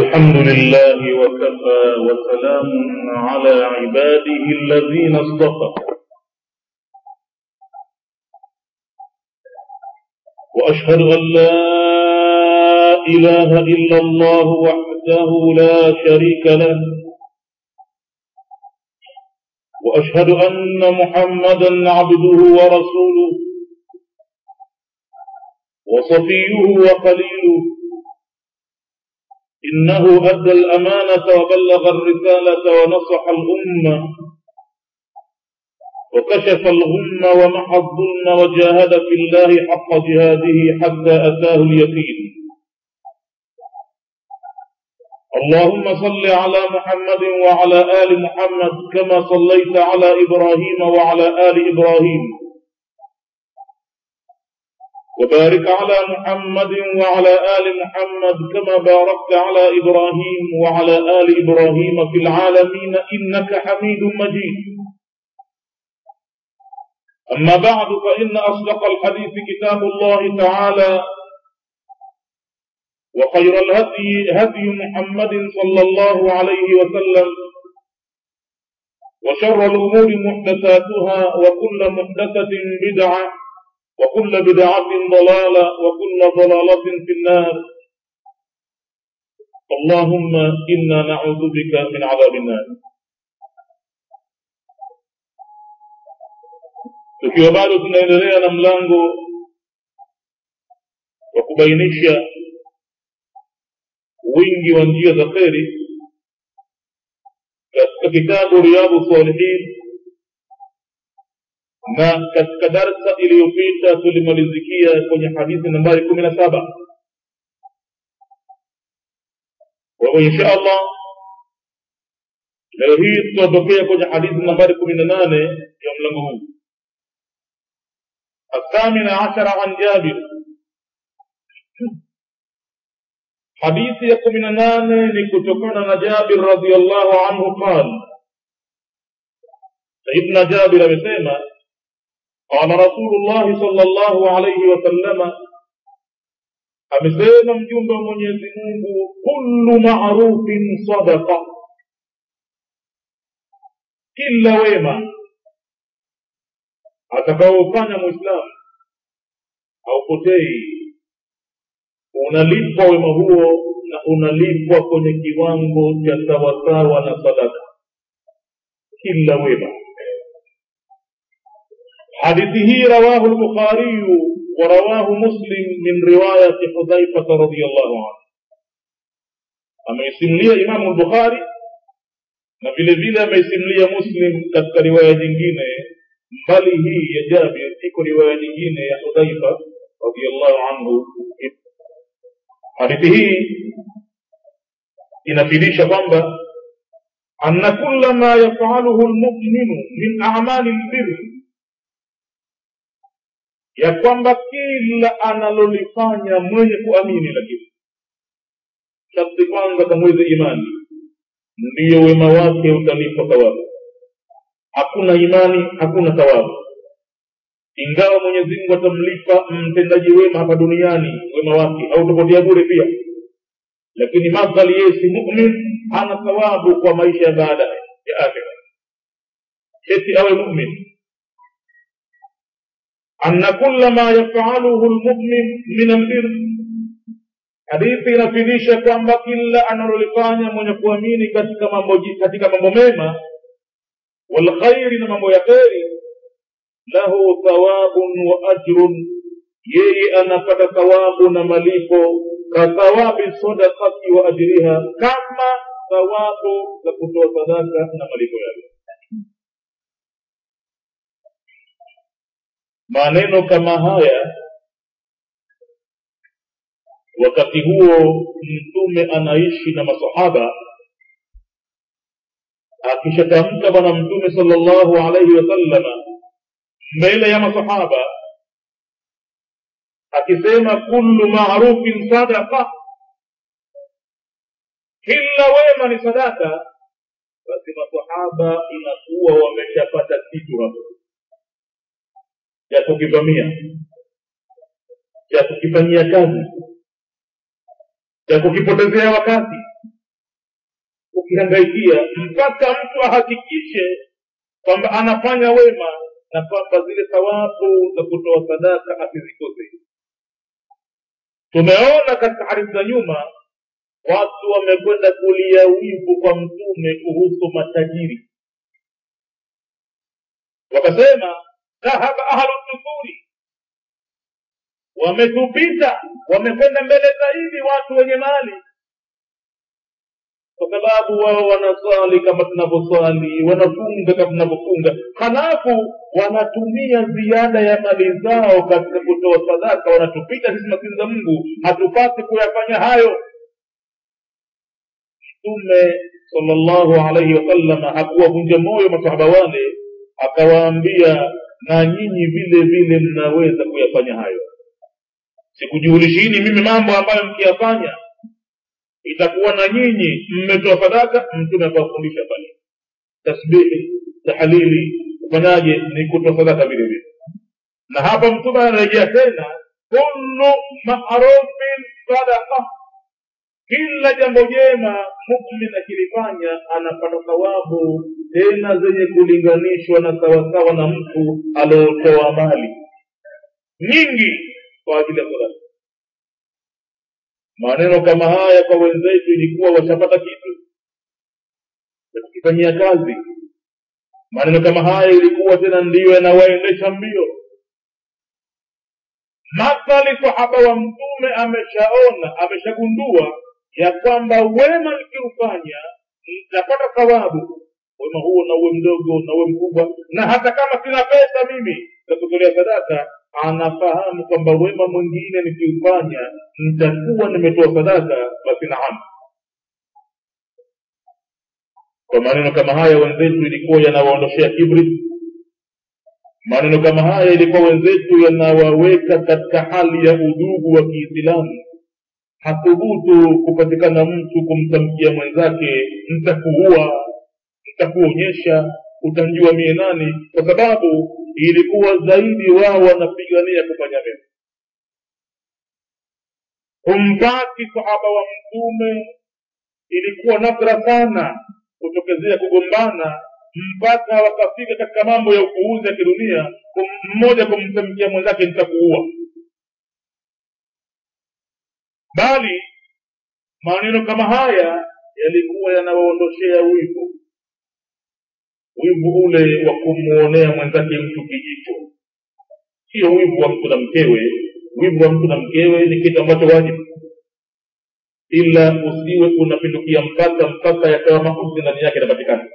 الحمد لله وكفى وسلام على عباده الذين اصطفى واشهد ان لا اله الا الله وحده لا شريك له واشهد ان محمدا عبده ورسوله وصفيه وخليله إنه أدى الأمانة وبلغ الرسالة ونصح الأمة وكشف الغم ومحى الظلم وجاهد في الله حق جهاده حتى أتاه اليقين اللهم صل على محمد وعلى آل محمد كما صليت على إبراهيم وعلى آل إبراهيم وبارك على محمد وعلى آل محمد كما باركت على إبراهيم وعلى آل إبراهيم في العالمين إنك حميد مجيد أما بعد فإن أصدق الحديث كتاب الله تعالى وخير الهدي هدي محمد صلى الله عليه وسلم وشر الأمور محدثاتها وكل محدثة بدعة وكل بدعة ضلالة وكل ضلالة في النار اللهم إنا نعوذ بك من عذاب النار tukiwa bado tunaendelea na mlango wa kubainisha wingi wa njia za kheri katika kitabu riyadhu salihin na katika darsa iliyopita tulimalizikia kwenye hadithi nambari kumi na saba kwa hivyo insha allah leo hii tutatokea kwenye hadithi nambari kumi na nane ya mlango huu الثامن عشر عن جابر حديث يكم من نان لكتكون جابر رضي الله عنه قال سيدنا جابر amesema قال رسول الله صلى الله عليه وسلم amesema mjumbe wa mwenyezi mungu kullu marufin sadaqa kila wema atakaofanya mwislamu haupotei unalipwa wema huo na unalipwa kwenye kiwango cha sawasawa na sadaka kila wema حديثه رواه البخاري ورواه مسلم من رواية حذيفة رضي الله عنه ameisimulia imamu lbukhari na vile vile ameisimulia muslim katika riwaya nyingine mbali hii ya jabir iko riwaya nyingine ya hudhaifa radiallahu anhu hadithi hii inafidisha kwamba anna kulla ma yafaluhu lmuminu min amali lbirri ya kwamba kila analolifanya mwenye kuamini lakini sharti kwanza kamweze imani ndiyo wema wake utalipwa thawabu hakuna imani hakuna thawabu ingawa mwenyezi mungu atamlipa mtendaji wema hapa duniani wema wake hautopotea bure pia lakini madhali yeye si mumin hana thawabu kwa maisha ya baada ya akhira eti awe mumin أن كل ما يفعله المؤمن من البر hadithi inafidisha kwamba kila analolifanya mwenye kuamini katika mambo katika mambo mema walkhairi na mambo ya kheri lahu thawabun wa ajrun yeye anapata thawabu na malipo kathawabi sadakati wa ajriha kama thawabu za kutoa sadaka na malipo yake maneno kama haya wakati huo mtume anaishi na masahaba akishatamka bwana mtume salllahu alaihi wasallama mbele ya masahaba akisema kullu marufin sadaqa kila wema ni sadaka basi masahaba inakuwa wameshapata kitu hapo cha kukivamia cha kukifanyia kazi cha kukipotezea wakati kukihangaikia mpaka mtu ahakikishe kwamba anafanya wema na kwamba zile thawabu za kutoa sadaka asizikose tumeona katika hadithi za nyuma watu wamekwenda kulia wivu kwa mtume kuhusu matajiri wakasema dhahaba ahlu dukuri wametupita wamekwenda mbele zaidi watu wenye mali kwa sababu wao wanaswali kama tunavyoswali wanafunga kama tunavyofunga halafu wanatumia ziada ya mali zao katika kutoa sadaka wanatupita sisi maskini za mungu hatupasi kuyafanya hayo mtume salllahu alaihi wasalama hakuwavunja moyo masahaba wale akawaambia na nyinyi vile vile mnaweza kuyafanya hayo sikujulishini mimi mambo ambayo mkiyafanya itakuwa na nyinyi mmetoa sadaka mtume akawafundisha pale tasbihi tahlili kufanyaje ni kutoa sadaka vile vile na hapa mtume anarejea tena kullu marufin sadaqa kila jambo jema mumin akilifanya anapata thawabu tena zenye kulinganishwa na sawasawa na mtu aliotoa mali nyingi kwa ajili ya sadaka maneno kama haya kwa wenzetu ilikuwa washapata kitu wakifanyia kazi maneno kama haya ilikuwa tena ndiyo yanawaendesha mbio mathali sahaba wa mtume ameshaona ameshagundua ya kwamba wema nikiufanya nitapata thawabu wema huo na uwe mdogo na uwe mkubwa na hata kama sina pesa mimi za kutolea sadaka anafahamu kwamba wema mwingine nikiufanya nitakuwa nimetoa sadaka basi naam kwa maneno kama haya wenzetu ilikuwa yanawaondoshea kibri maneno kama haya ilikuwa wenzetu yanawaweka katika hali ya udugu wa kiislamu hathubutu kupatikana mtu kumtamkia mwenzake ntakuua ntakuonyesha utanjua mie nani kwa sababu ilikuwa zaidi wao wanapigania kufanya mema humpati sahaba wa mtume ilikuwa nadra sana kutokezea kugombana mpaka wakafika katika mambo ya upuuzi ya kidunia mmoja kumtamkia mwenzake nitakuua bali maneno kama haya yalikuwa yanawaondoshea wivu wivu ule wa kumwonea mwenzake mtu kijicho sio wivu wa mtu na mkewe wivu wa mtu na mkewe ni kitu ambacho wajibu ila usiwe unapindukia mpaka mpaka yakawa mauzi ndani yake yanapatikana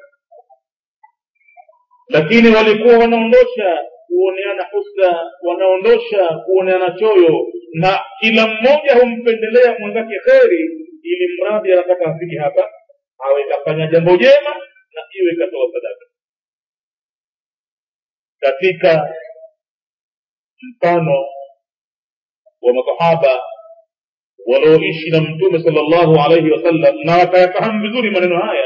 lakini walikuwa wanaondosha kuoneana husda wanaondosha kuoneana choyo na kila mmoja humpendelea mwenzake kheri ili mradi anataka afiki hapa awe kafanya jambo jema na iwe katoa sadaka katika mfano wa masahaba walioishi na mtume salllahu alaihi wasallam na wakayafahamu vizuri maneno haya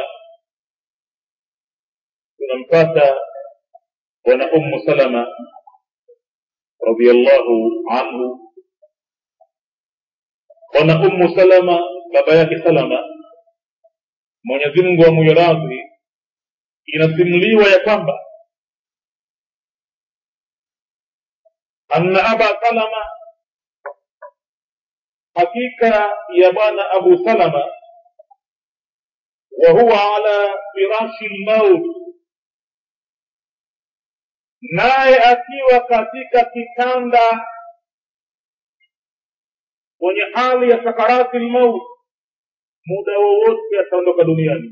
tunampata bwana ummu salama radiallahu anhu bwana ummu salama baba yake salama mwenyezi mungu amuyoradhi inasimuliwa ya kwamba anna aba salama hakika ya bwana abu salama wa huwa ala firashi lmaut naye akiwa katika kitanda kwenye hali ya sakarati lmaut muda wowote ataondoka duniani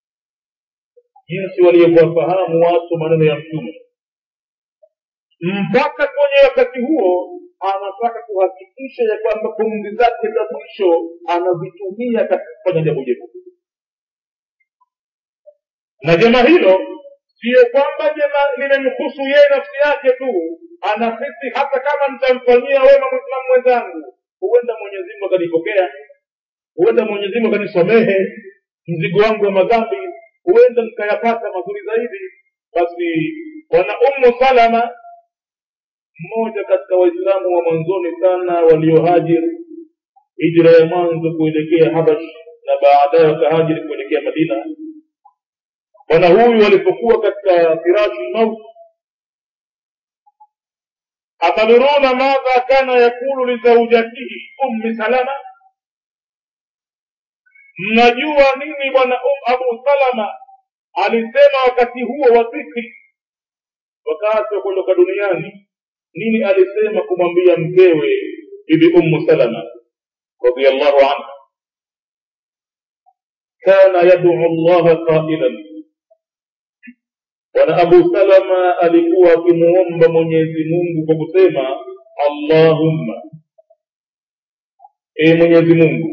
jinsi walivyowafahamu watu maneno ya mtume mpaka kwenye wakati huo anataka kuhakikisha ya kwamba pumzi zake za mwisho anazitumia katika kufanya jambo jema na jema hilo siyo kwamba jema limemhusu yeye nafsi yake tu anahisi hata kama nitamfanyia wema mwislamu mwenzangu huenda mwenyezimngu akanipokea huenda mwenyezimngu akanisamehe mzigo wangu wa madhambi huenda nikayapata mazuri zaidi basi bwana ummu salama mmoja katika waislamu wa mwanzoni sana waliohajiri hijra ya mwanzo kuelekea habash na baadaye wakahajiri kuelekea madina bwana huyu alipokuwa katika firashi lmauti ataduruna madha kana yakulu lizaujatihi ummi salama mnajua nini bwana um, abu salama alisema wakati huo wa dhikri wakati wa kuondoka duniani nini alisema kumwambia mkewe bibi ummu salama radiallahu anha kana yaduu llaha qailan bwana abu salama alikuwa akimuomba mwenyezi mungu kwa kusema allahumma e mwenyezi mungu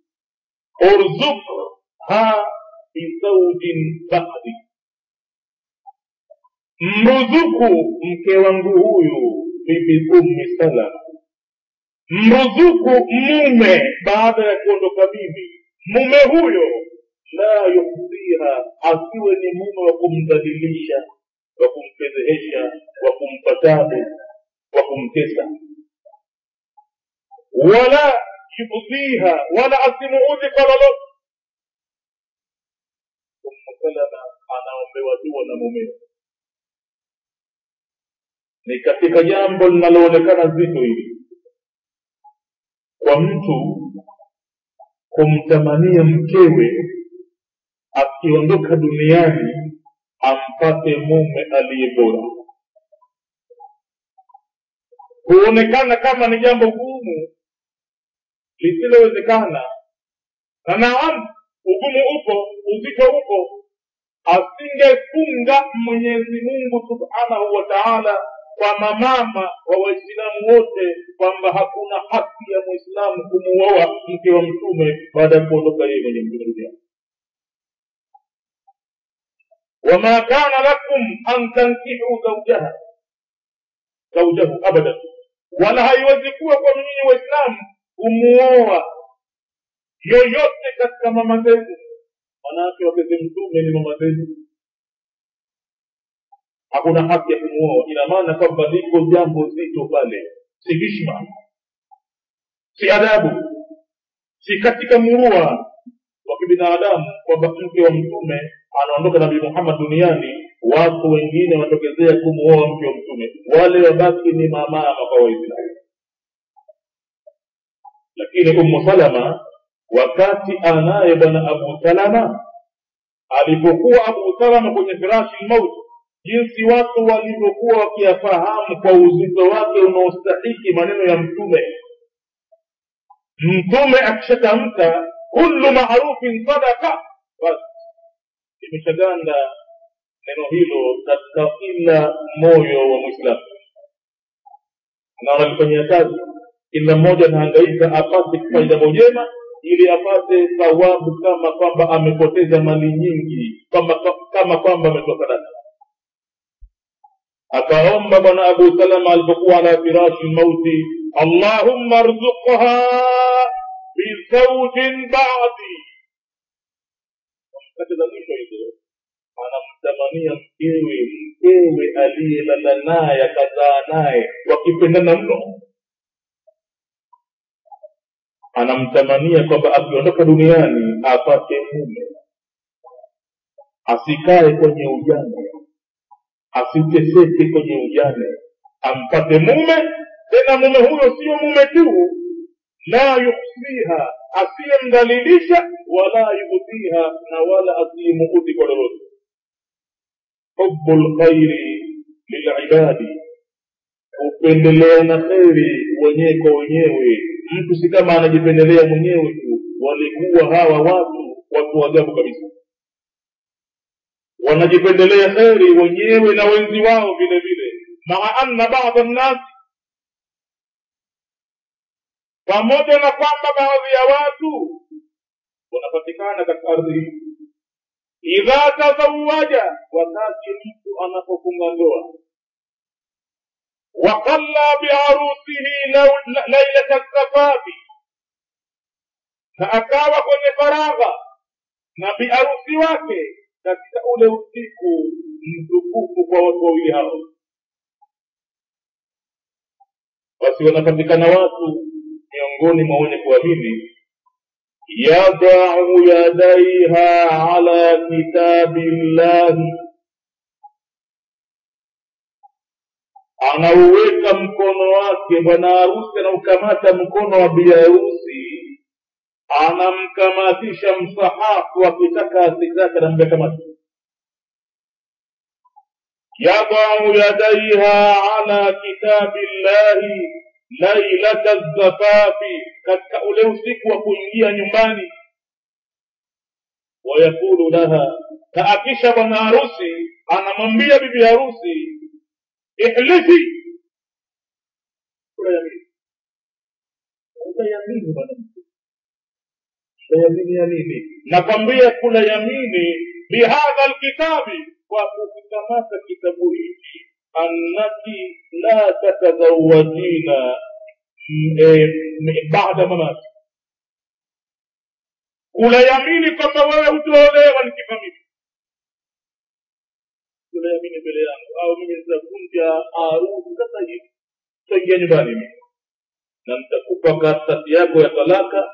urzukha bizaujin ba'di mruzuku mke wangu huyu bibi ummi salama mruzuku mume baada ya kuondoka mimi mume huyo la yuhsiha asiwe ni mume wa kumdhalilisha wa kumfedhehesha wa kumpa tabu wa kumtesa wala yudhiha wala asimuudhi kwa lolote ummu salama anaombewa dua na mumewe ni katika jambo linaloonekana zito hili kwa mtu kumtamania mkewe akiondoka duniani ampate mume aliye bora huonekana kama ni jambo gumu lisilowezekana na naam ugumu upo uzito upo asingefunga mwenyezi mungu subhanahu wa taala kwa mamama wa waislamu wote kwamba hakuna haki ya mwislamu kumuoa mke wa mtume baada ya kuondoka yeye mwenye mtume duniani wama kana lakum an tankihuu zaujaha zaujahu abadan wala haiwezi kuwa kwa nyinyi waislamu kumuoa yoyote katika mama zenu manake wakeze mtume ni mama zenu hakuna haki ya kumuoa ina maana kwamba liko jambo zito pale si hishma si adabu si katika murua wa kibinadamu kwamba mke wa mtume anaondoka nabii muhammad duniani watu wengine watokezea kumuoa mke wa mtume wale wabaki ni mamama kwa waislamu lakini ummu salama wakati anaye bwana abu salama alipokuwa abu salama kwenye firashi lmauti jinsi watu walivyokuwa wakiyafahamu kwa uzito wake unaostahiki maneno ya mtume mtume akishatamka kullu marufin sadaka basi imeshaganda neno hilo katika kila moyo wa mwislamu na wanalifanyia kazi kila mmoja anahangaika apate kufanya jambo jema ili apate thawabu kama kwamba amepoteza mali nyingi kama kama kwamba ametoa sadaka akaomba bwana abu salama alipokuwa ala firashi lmauti allahumma rzuqha bizaujin badi kati za mwisho hizo anamtamania mkewe mkewe aliyelala naye akazaa naye wakipendana mno anamtamania kwamba akiondoka duniani apate mume asikae kwenye ujane asiteseke kwenye ujane ampate mume tena mume huyo sio mume tu la yuksiha asiyemdhalilisha wala yubdhiha na wala asiyemuudhi kwa lolote hubu lkhairi lilibadi kupendelea na kheri wenyewe kwa wenyewe mtu si kama anajipendelea mwenyewe tu walikuwa hawa watu watu ajabu kabisa wanajipendelea kheri wenyewe na wenzi wao vile vile maa anna bada nnasi pamoja na kwamba baadhi ya watu wanapatikana katika ardhi hii idha tazawaja wakati mtu anapofunga ndoa wakalla biarusihi lailata safafi na akawa kwenye faragha na biarusi wake katika ule usiku mtukufu kwa watu wawili hao basi wanapatikana watu miongoni mwa wenye kuamini yadau yadaiha ala kitabi llahi anauweka mkono wake bwana harusi anaukamata mkono wa biharusi anamkamatisha msahafu akitaka asitaka anambia kamata yadau yadaiha ala kitabi llahi lailata zafafi katika ule usiku wa kuingia nyumbani wayaqulu laha na akisha bwana harusi anamwambia bibi harusi ihlifi kula yamini mwanamke kula yamini ya nini nakwambia kula yamini bihadha lkitabi kwa kukikamata kitabu hiki annaki la tatazawajina baada mamati kula yamini kwamba wewe hutaolewa nikifamili kula yamini mbele yangu au mimi nitavunja harusi sasa hivi taingia nyumbani mimi na nitakupa karatasi yako ya talaka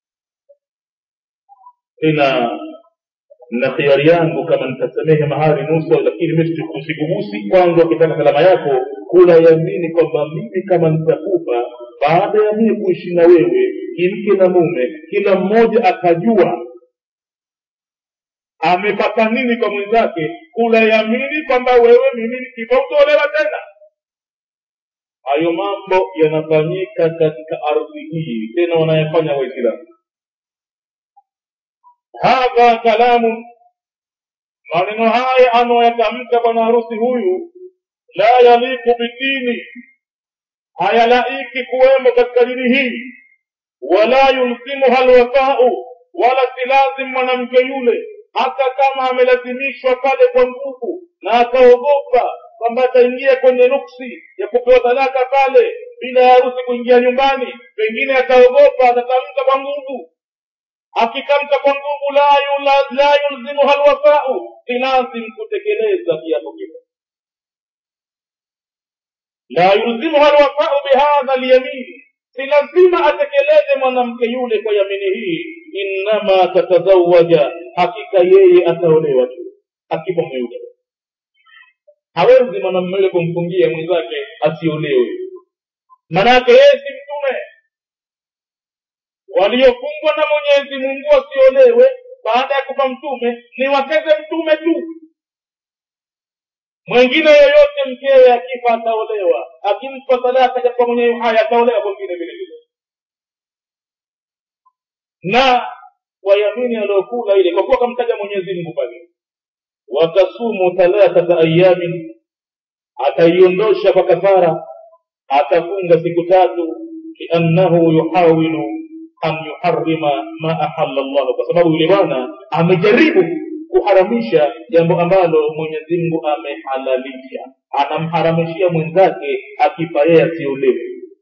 tena na khiari yangu kama nitasamehe mahari nusu lakini mimi sikugusi kwanza ukitaka kalama yako kula yamini kwamba mimi kama nitakufa baada ya mimi kuishi na wewe kimke na mume kila mmoja akajua amepata nini kwa mwenzake kula yamini kwamba wewe mimi nikifa utolewa tena hayo mambo yanafanyika katika ardhi hii tena wanayefanya waislamu hadha kalamu maneno haya anayoyatamka bwana harusi huyu la yaliku bidini hayalaiki kuwemo katika dini hii wala yulzimuha lwafau wala si lazim mwanamke yule hata kama amelazimishwa pale kwa nguvu na akaogopa kwamba ataingia kwenye nuksi ya kupewa talaka pale bila ya harusi kuingia nyumbani pengine ataogopa atatamka kwa nguvu akitamka kwa nguvu la, yula, la yulzimuha lwafau si lazim kutekeleza kiapo kile la yulzimuha lwafau bihadha lyamini si lazima atekeleze mwanamke yule kwa yamini hii innama tatazawaja hakika yeye ataolewa tu akifa mweupe hawezi mwanamume yule kumfungia mwenzake asiolewe manake yeye si mtume waliofungwa na mwenyezi mungu wasiolewe baada ya kufa mtume ni wakeze mtume tu mwengine yoyote mkewe akifa ataolewa akimpa talaka katika mwenye uhai ataolewa mwingine vile vile na wayamini aliyokula ile kwa kuwa kamtaja mwenyezi mungu pale watasumu thalathata ayamin ataiondosha kwa kafara atafunga siku tatu liannahu yuhawilu an yuharima ma ahalla llahu kwa sababu yule bwana amejaribu kuharamisha jambo ambalo mwenyezi mungu amehalalisha anamharamishia mwenzake akifa yeye asiolewe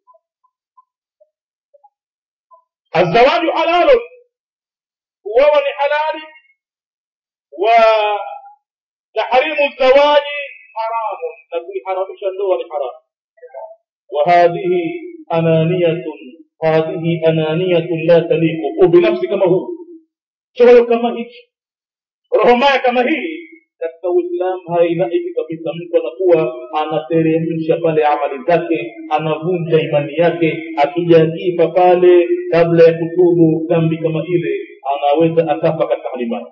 azawaju halalun kuoa ni halali wa tahrimu zawaji haramun na kuiharamisha ndoa ni haramu وهذه أنانية هذه أنانية لا تليق وبنفس كما هو شغل كما هيك roho mbaya kama hii katika uislamu hainaiki kabisa mtu anakuwa anateremsha pale amali zake anavunja imani yake akija akifa pale kabla ya kutubu dhambi kama ile anaweza akafa katika hali mbaya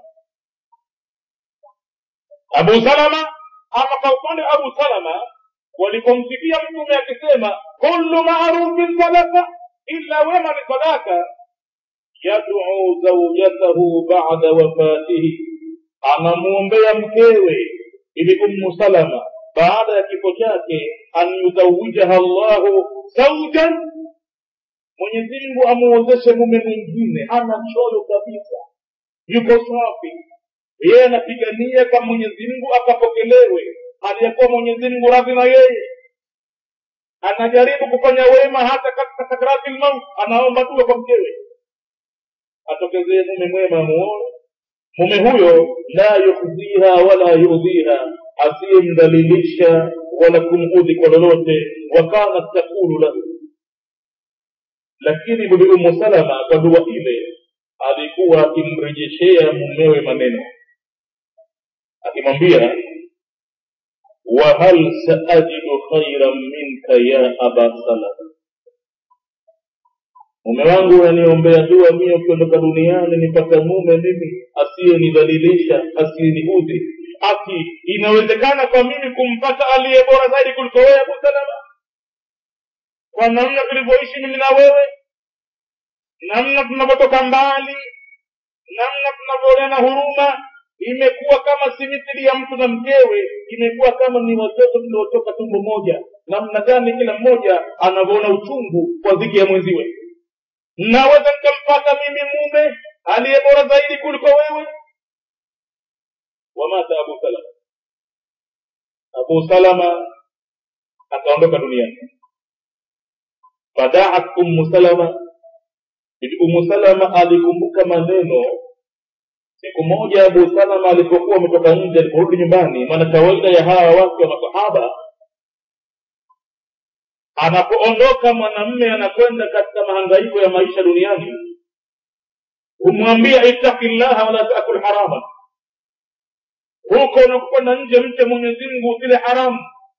abu salama ama kwa upande wa abu salama walipomsikia mtume akisema kullu marufin sadaka illa wema ni sadaka yaduu zaujatahu bada wafatihi anamwombea mkewe ili ummu salama baada ya kifo chake an yuzawijaha llahu zaujan mwenyezi mungu amuozeshe mume mwingine hana choyo kabisa yuko safi yeye anapigania kwa mwenyezi mungu akapokelewe aliyekuwa mwenyezi mungu radhi na yeye anajaribu kufanya wema hata katika sakrati lmaut anaomba dua kwa mkewe atokezee mume mwema amuone mume huyo la yukhziha wala yudhiha asiyemdhalilisha wala kumudhi kwa lolote wakanat takulu lahu lakini bibi umu salama kwa dua ile alikuwa akimrejeshea mumewe maneno akimwambia wahal saajidu khairan minka ya aba salama mume wangu unaniombea dua mie ukiondoka duniani nipata mume mimi asiyenidhalilisha asiyeniudhi ati inawezekana kwa mimi kumpata aliye bora zaidi kuliko wewe abu salama kwa namna tulivyoishi mimi na wewe namna tunavyotoka mbali namna tunavyooleana huruma imekuwa kama si mithili ya mtu na mkewe imekuwa kama ni watoto tuliotoka tumbo moja namna gani kila mmoja anavyoona uchungu kwa dhiki ya mwenziwe naweza nikampata mimi mume aliye bora zaidi kuliko wewe wamata abu salama abu salama akaondoka duniani fadaat ummu salama bibi ummu salama alikumbuka maneno siku moja abu salama alipokuwa ametoka nje aliporudi nyumbani maana kawaida ya hawa wake wa masahaba anapoondoka mwanamme anakwenda katika mahangaiko ya maisha duniani humwambia ittaki llaha wala takul harama huko unakwenda nje mche mwenyezi mungu usile haramu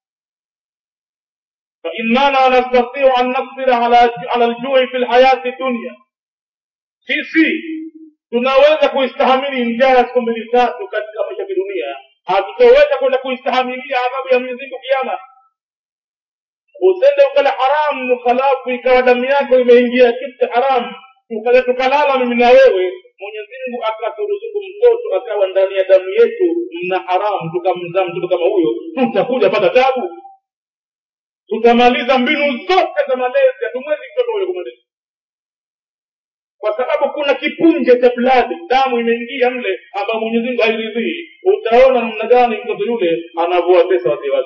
فإننا نستطيع أن نقدر على على الجوع في الحياة الدنيا sisi tunaweza kuistahamili njaa siku mbili tatu katika maisha ya kidunia hatutaweza kwenda kuistahamilia adhabu ya mwenyezi mungu kiama usende ukala haramu halafu ikawa damu yako imeingia kitu haramu tukaja tukalala mimi na wewe mwenyezi mungu akaturuzuku mtoto akawa ndani ya damu yetu mna haramu tukamzaa mtoto kama huyo tutakuja pata tabu tutamaliza mbinu zote za malezi hatumwezi mtoto huyo kumaliza kwa sababu kuna kipunje cha bladi damu imeingia mle ambayo mwenyezi mungu hairidhii utaona namna gani mtoto yule anavyowatesa wazee wake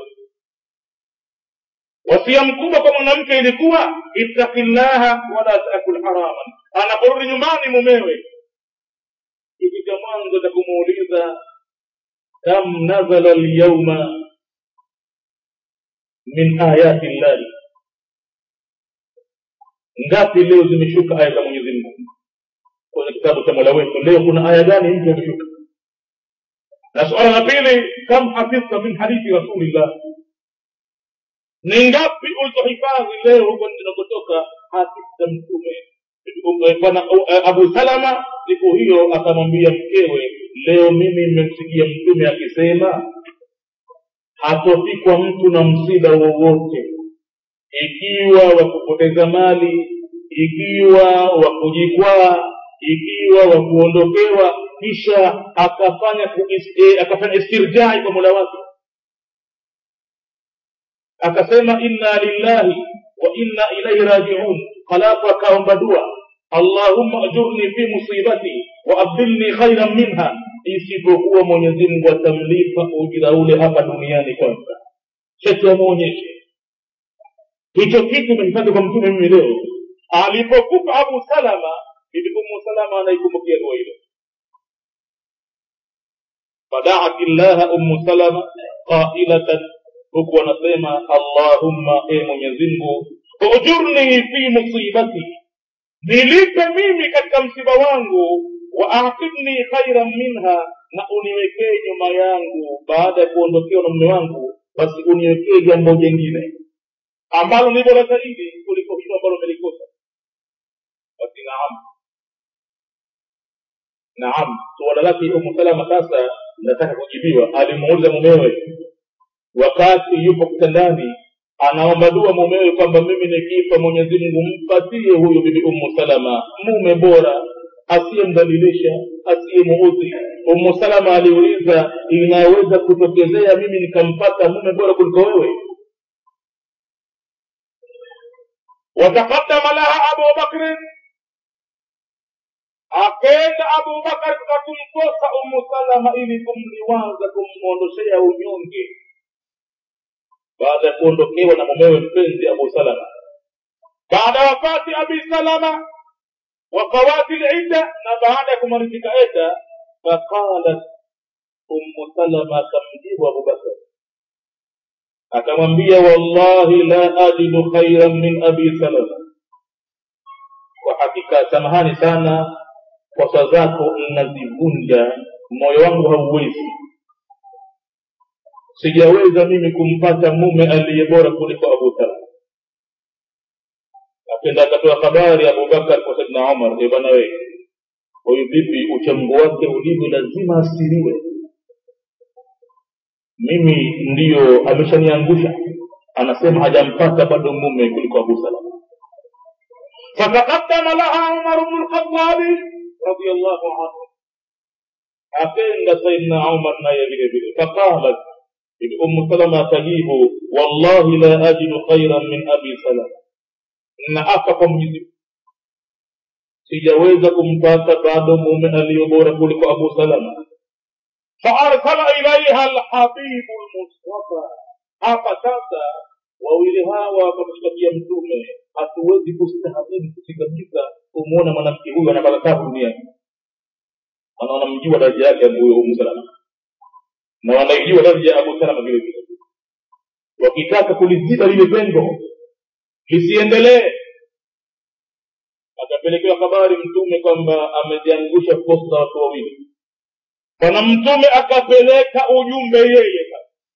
wasia mkubwa kwa mwanamke ilikuwa ittaki llaha wala takul haraman anaporudi nyumbani mumewe kitu cha mwanzo cha kumuuliza kam nazala lyauma min ayati llahi ngapi leo zimeshuka aya za mwenyezi mungu kwenye kitabu cha mola wetu leo kuna aya gani mpya imeshuka na suala la pili kam hafidhta min hadithi rasulillah ni ngapi ulizohifadhi leo huko tunakotoka hafidhta mtume bwana abu salama siku hiyo akamwambia mkewe leo mimi nimemsikia mtume akisema hatofikwa mtu na msiba wowote ikiwa wa kupoteza mali ikiwa wa kujikwaa ikiwa wa kuondokewa kisha akafanya kuis, eh, akafanya istirjai kwa mola wake akasema inna lillahi wa inna ilaihi rajiun halafu akaomba dua allahumma ajurni fi musibati wa abdilni khairan minha isipokuwa mwenyezi mungu atamlipa ujira ule hapa duniani kwanza cheti amwonyeshe hicho kitu imehifadhi kwa mtume mimi leo alipokufa abu salama bibi umu salama anaikumbukia dua hilo fadaat llaha umu salama qailatan huku anasema allahumma e mwenyezimngu ujurni fi musibati nilipe mimi katika msiba wangu wa aqibni khairan minha na uniwekee nyuma yangu baada ya kuondokewa na mume wangu basi uniwekee jambo jengine ambalo ni bora zaidi kuliko hilo ambalo umelikosa basi naam naam suala lake umu salama sasa nataka kujibiwa alimuuliza mumewe wakati yupo kitandani anaomba dua mumewe kwamba mimi nikifa mwenyezi mungu mpatie huyu bibi umu salama mume bora asiyemdhalilisha asiyemuudhi umu salama aliuliza inaweza kutokezea mimi nikampata mume bora kuliko wewe wataqaddama laha abu bakrin akaenda abu bakar kwa kumkosa umu salama ili kumliwaza kumwondoshea unyonge baada ya kuondokewa na mumewe mpenzi abu salama baada ya wafati abi salama وفوات العدة na baada ya kumalizika eda faqalat ummu salama akamjibu abubakar akamwambia wallahi la ajidu khairan min abi salama kwa hakika samahani sana kosa zako nazivunja moyo wangu hauwezi sijaweza mimi kumpata mume aliye bora kuliko abu talha akenda akatoa habari abubakar kwa saidna umar e bwana wee huyu vipi uchamgu wake ulivyo lazima asiriwe mimi ndiyo ameshaniangusha anasema hajampata bado mume kuliko abu salama fataqaddama laha umar bnu lkhatabi radiallahu anhu akenda saidna umar naye vile vile faqalat umu salama akajibu wallahi la ajidu khairan min abi salama na apa kwa mwenyezi sijaweza kumpata bado mume aliyo bora kuliko abu salama faarsala ilaiha alhabibu lmustafa hapa sasa wawili hawa wakamshtakia mtume hatuwezi kustahamili kusikabisa kumwona mwanamke huyu anapata tabu duniani ana wanamjua daraja yake huyo umu salama na wanaijua daraja ya abu salama vile vile wakitaka kuliziba lile pengo lisiendelee akapelekewa habari mtume kwamba ameziangusha posta watu wawili bwana mtume akapeleka ujumbe yeye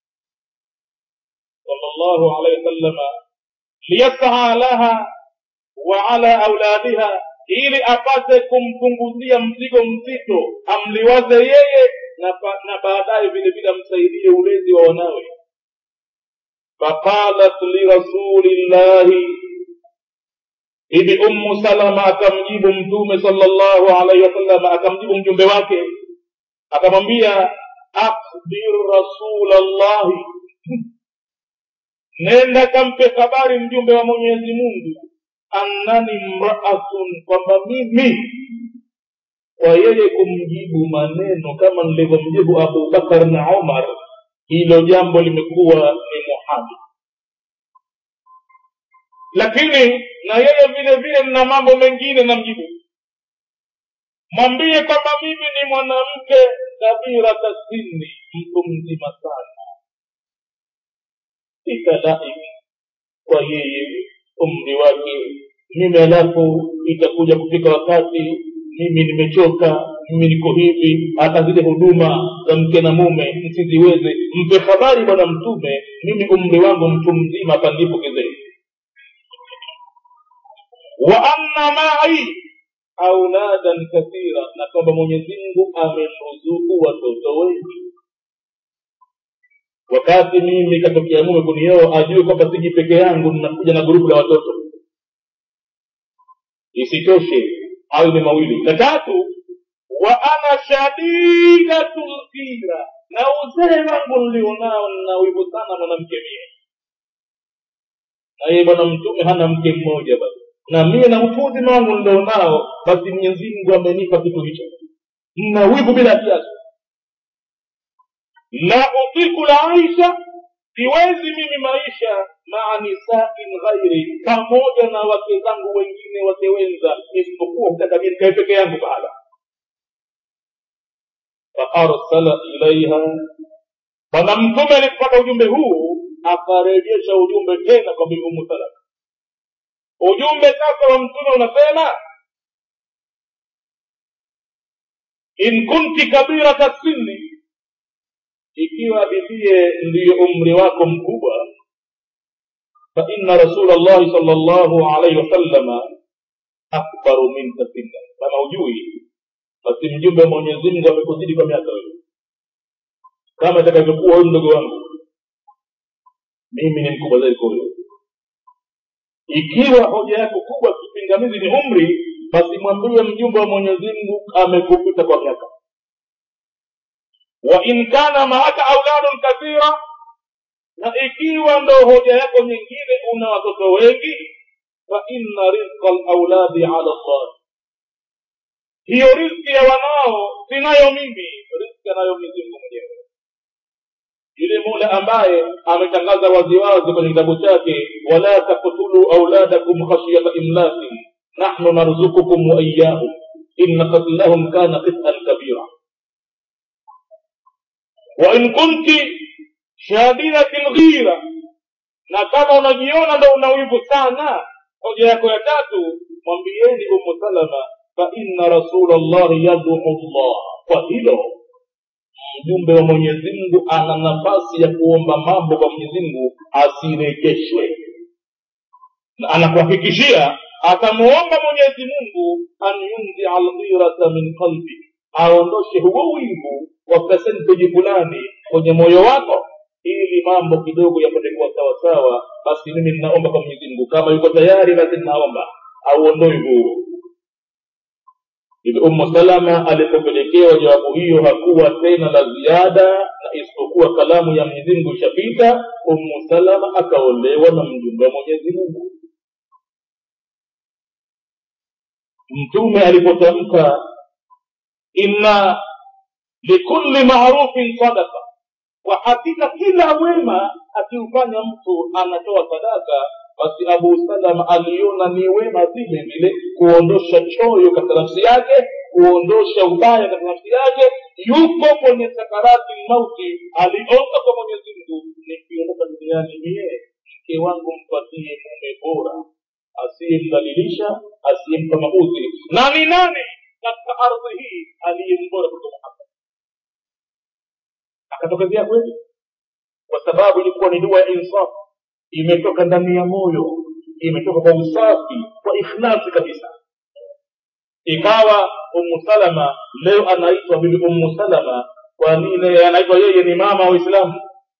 sallallahu alaihi wasallama liyasaa laha wa ala auladiha ili apate kumpunguzia mzigo mzito amliwaze yeye na, pa- na baadaye vile vile amsaidie ulezi wa wanawe faqalat lirasulillahi hivi ummu salama akamjibu mtume sallallahu alaihi wasallam akamjibu mjumbe wake akamwambia akhbir rasulallahi nenda kampe habari mjumbe wa mwenyezi mungu annani mraatun kwamba mimi kwa yeye kumjibu maneno kama nilivyomjibu abubakar na umar hilo jambo limekuwa ni muhali lakini na yeye vile vile nina mambo mengine namjibu mwambie kwamba mimi ni mwanamke kabira tasini mtu mzima sana italaiki kwa yeye umri wake mimi alafu itakuja kufika wakati mimi nimechoka mimi niko hivi hata zile huduma za mke na mume msiziweze mpe habari bwana mtume mimi umri wangu mtu mzima hapa ndipo kizee wa anna mai auladan kathira na kwamba mwenyezi mungu amemruzuku watoto wengi wakati mimi katokea mume kunioa ajue kwamba siji peke yangu ninakuja na grupu la watoto isitoshe hayo ni mawili na tatu wa ana shadidatu lghira na uzee wangu nilionao nina wivu sana mwanamke mie na yeye bwana mtume hana mke mmoja basi na mie na utu uzima wangu nilionao basi mwenyezi mungu amenipa kitu hicho nina wivu bila kiasi la utiku laisha siwezi mimi maisha maa nisain ghairi pamoja na wake zangu wengine wake wenza isipokuwa kutaka mie nikae peke yangu bahala faarsala ilaiha bwana mtume alipopata ujumbe huu akarejesha ujumbe tena kwa bibi umu salama ujumbe sasa wa mtume unasema in kunti kabirata sinni ikiwa bibie ndiyo umri wako mkubwa fa inna rasula llahi sal llahu alaihi wasallama akbaru minka sinna kama hujui basi mjumbe wa mwenyezi mungu amekuzidi kwa miaka wewe kama itakavyokuwa huyu mdogo wangu mimi ni mkubwa zaidi kwa wewe ikiwa hoja yako kubwa kipingamizi ni umri basi mwambie mjumbe wa mwenyezi mungu amekupita kwa miaka wa in kana maaka auladun kathira na ikiwa ndo hoja yako nyingine una watoto wengi fa inna rizqa lauladi ala llah hiyo rizki ya wanao sinayo mimi rizki anayo mwenyezi mungu mwenyewe yule mola ambaye ametangaza waziwazi kwenye kitabu chake wala taktulu auladakum khashyata imlakin nahnu narzukukum wa iyahum inna qatlahum kana qitan kabira wa in kunti shadidati lghira na kama unajiona ndo una wivu sana hoja yako ya tatu mwambieni umu salama faina rasula llahi yaduu llah kwa hilo mjumbe wa mwenyezi mungu ana nafasi ya kuomba mambo kwa mwenyezi mungu asirejeshwe na anakuhakikishia atamuomba mwenyezi mungu an yunzia alghirata min qalbi aondoshe huo wivu wa percentage fulani kwenye moyo wako ili mambo kidogo yapate kuwa sawasawa basi mimi ninaomba kwa mwenyezi mungu kama yuko tayari basi ninaomba auondoe huo hivi umu salama alipopelekewa jawabu hiyo hakuwa tena la ziada na isipokuwa kalamu ya mwenyezi mungu ishapita umu salama akaolewa na mjumbe wa mwenyezi mungu mtume alipotamka inna likulli marufin sadaka kwa hakika kila wema akiufanya mtu anatoa sadaka basi abu salama aliona ni wema vile vile kuondosha choyo katika nafsi yake kuondosha ubaya katika nafsi yake yuko kwenye sakarati mauti aliomba kwa mwenyezi mungu nikiondoka duniani mie mke wangu mpatie mume bora asiyemdhalilisha asiyempa maudhi na ni nani katika ardhi hii aliyembora kuliko muhammad akatokezea kweli kwa sababu ilikuwa ni dua ya insafu imetoka ndani ya moyo imetoka kwa usafi kwa ikhlasi kabisa ikawa umu salama leo anaitwa bibi umu salama kwa nini anaitwa yeye ni mama wa uislamu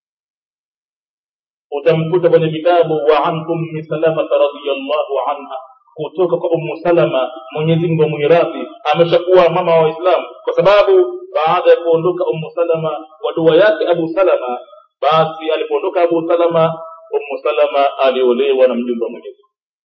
utamkuta kwenye vitabu wa an ummi salamata radiallahu anha kutoka kwa umu salama mwenyezi mungu amwiradhi ameshakuwa mama wa waislamu kwa sababu baada ya kuondoka umu salama kwa dua yake abu salama basi alipoondoka abu salama umu salama aliolewa na mjumbe wa mwenyezi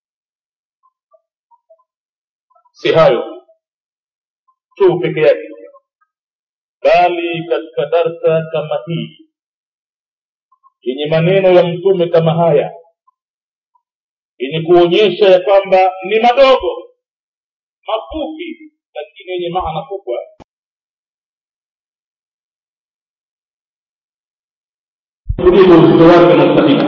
si hayo tu peke yake bali katika darsa kama hii yenye maneno ya mtume kama haya yenye kuonyesha ya kwamba ni madogo mafupi lakini yenye maana kubwa kuliko uzito wake unaostahili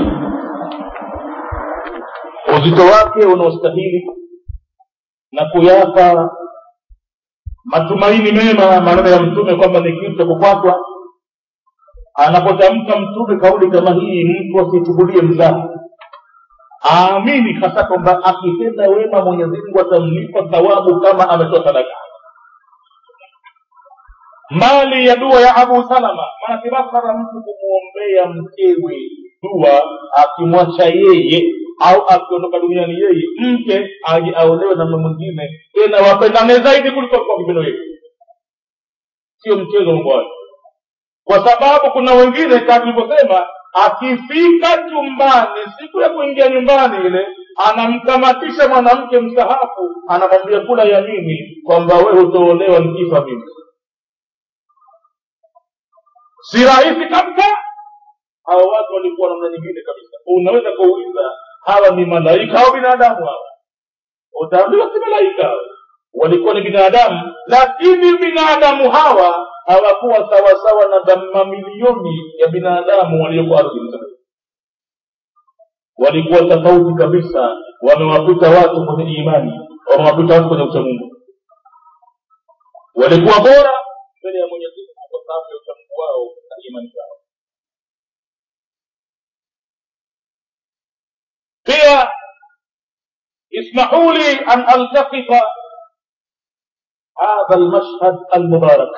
uzito wake unaostahili na kuyapa matumaini mema maneno ya mtume kwamba ni kitu cha kufuatwa anapotamka mtume kauli kama hii mtu asichukulie mzaha aamini hasa kwamba akitenda wema mwenyezi mungu atamlipa thawabu kama ametoa sadaka mali ya dua ya abu salama maanake basara mtu kumwombea mkewe dua akimwacha yeye au akiondoka duniani yeye mke aje aolewe na mume mwingine tena wapendane zaidi kuliko kwa kipendo yetu sio mchezo mambo hayo kwa sababu kuna wengine kama tulivyosema akifika chumbani siku ya kuingia nyumbani ile anamkamatisha mwanamke mstahafu anamwambia kula yamini kwamba we hutoolewa nikifa mimi si rahisi kabisa hawa watu walikuwa namna nyingine kabisa unaweza kuuliza hawa ni malaika au binadamu hawa utaambiwa si malaika walikuwa ni binadamu lakini binadamu hawa hawakuwa sawasawa na mamilioni ya binadamu walioko ardhini walikuwa tofauti kabisa wamewapita watu kwenye imani wamewapita watu kwenye uchamungu walikuwa bora mbele ya mwenyezi mungu kwa sababu ya uchamungu wao na imani zao pia اسمحوا لي أن ألتقط هذا المشهد المبارك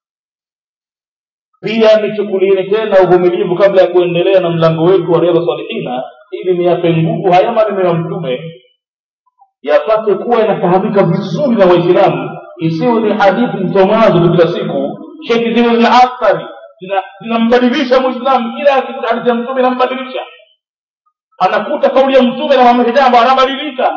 pia nichukulieni tena uvumilivu kabla ya kuendelea na mlango wetu wa riadha salihina ili niyape nguvu haya maneno ya mtume yapate kuwa yanafahamika vizuri na waislamu isiwe ni hadithi msomazo tu kila siku sheti ziwe zina athari zinambadilisha mwislamu kila hadithi ya mtume inambadilisha anakuta kauli ya mtume na mama hijambo anabadilika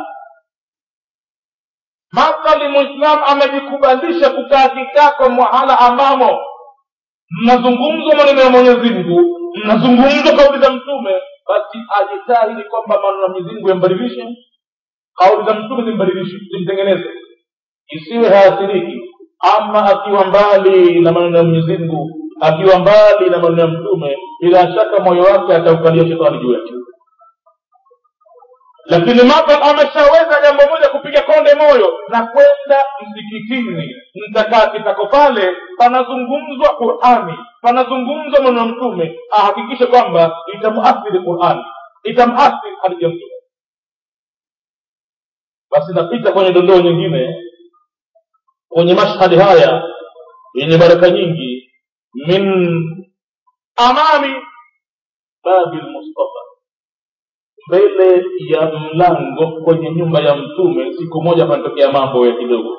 makali mwislamu amejikubalisha kukaa kitako mahala ambamo mnazungumzwa maneno ya mwenyezi mungu mnazungumzwa kauli za mtume basi ajitahidi kwamba maneno ya mwenyezi mungu yambadilishe kauli za mtume zimbadilishe zimtengeneze isiwe haathiriki ama akiwa mbali na maneno ya mwenyezi mungu akiwa mbali na maneno ya mtume bila shaka moyo wake ataukalia shetani juu yake lakini mathalan ameshaweza jambo moja kupiga konde moyo na kwenda msikitini mtakaa kitako pale panazungumzwa qurani panazungumzwa maneno ya mtume ahakikishe kwamba itamuathiri qurani itamuathiri hadithi ya mtume basi napita kwenye dondoo nyingine kwenye mashhadi haya yenye baraka nyingi min amami babi lmustafa mbele ya mlango kwenye nyumba ya mtume siku moja panatokea mambo ya kidogo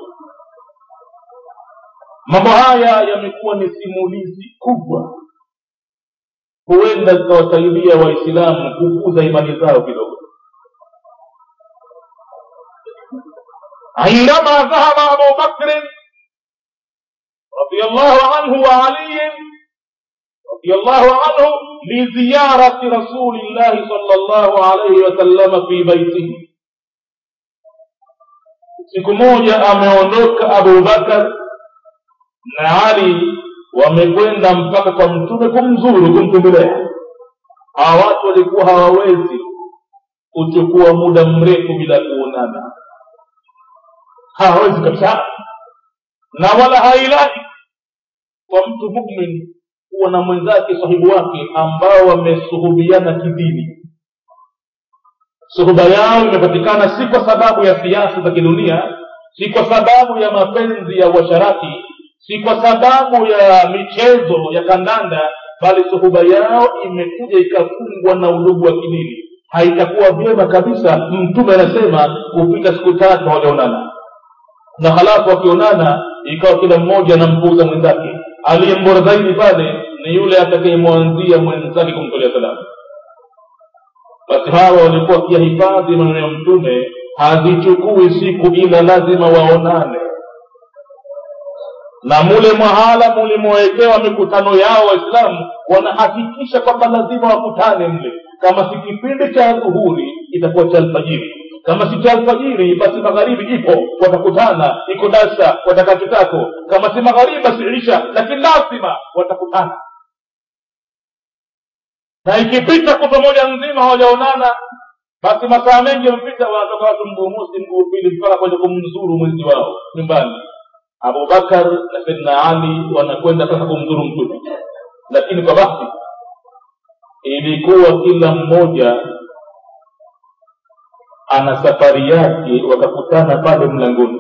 mambo haya yamekuwa ni simulizi kubwa huenda zikawasaidia waislamu kukuza imani zao kidogo عندما ذهب أبو بكر رضي الله عنه وعلي رضي الله عنه لزيارة رسول الله صلى الله عليه وسلم في بيته siku moja ameondoka abubakar na ali wamekwenda mpaka kwa mtume kumzuru kumtembelea hawa watu walikuwa hawawezi kuchukua muda mrefu bila kuonana hawawezi kabisa na wala hailaki kwa mtu mumin kuwa na mwenzake sahibu wake ambao wamesuhubiana kidini suhuba yao imepatikana si kwa sababu ya siasa za kidunia si kwa sababu ya mapenzi ya uasharati si kwa sababu ya michezo ya kandanda bali suhuba yao imekuja ikafungwa na udugu wa kidini haitakuwa vyema kabisa mtume anasema kupita siku tatu hawajaonana na halafu wakionana ikawa kila mmoja anampuuza mwenzake aliye mbora zaidi pale ni yule atakayemwanzia mwenzake kumtolea salamu basi hawa walikuwa wakiyahifadhi maneno ya mtume hazichukui siku ila lazima waonane na mule mwahala mulimowekewa mikutano yao waislamu wanahakikisha kwamba lazima wakutane mle kama si kipindi cha dhuhuri itakuwa cha alfajiri kama si cha alfajiri basi magharibi ipo watakutana iko darsa watakaa kitako kama si magharibi basi isha lakini lazima watakutana na ikipita kutwa moja nzima hawajaonana basi masaa mengi yamepita wanatoka watu mguu mosi mguu pili mpaka kwenda kumzuru mwenzi wao nyumbani abubakar na saidna ali wanakwenda sasa kumzuru mtume lakini kwa basi ilikuwa kila mmoja ana safari yake wakakutana pale mlangoni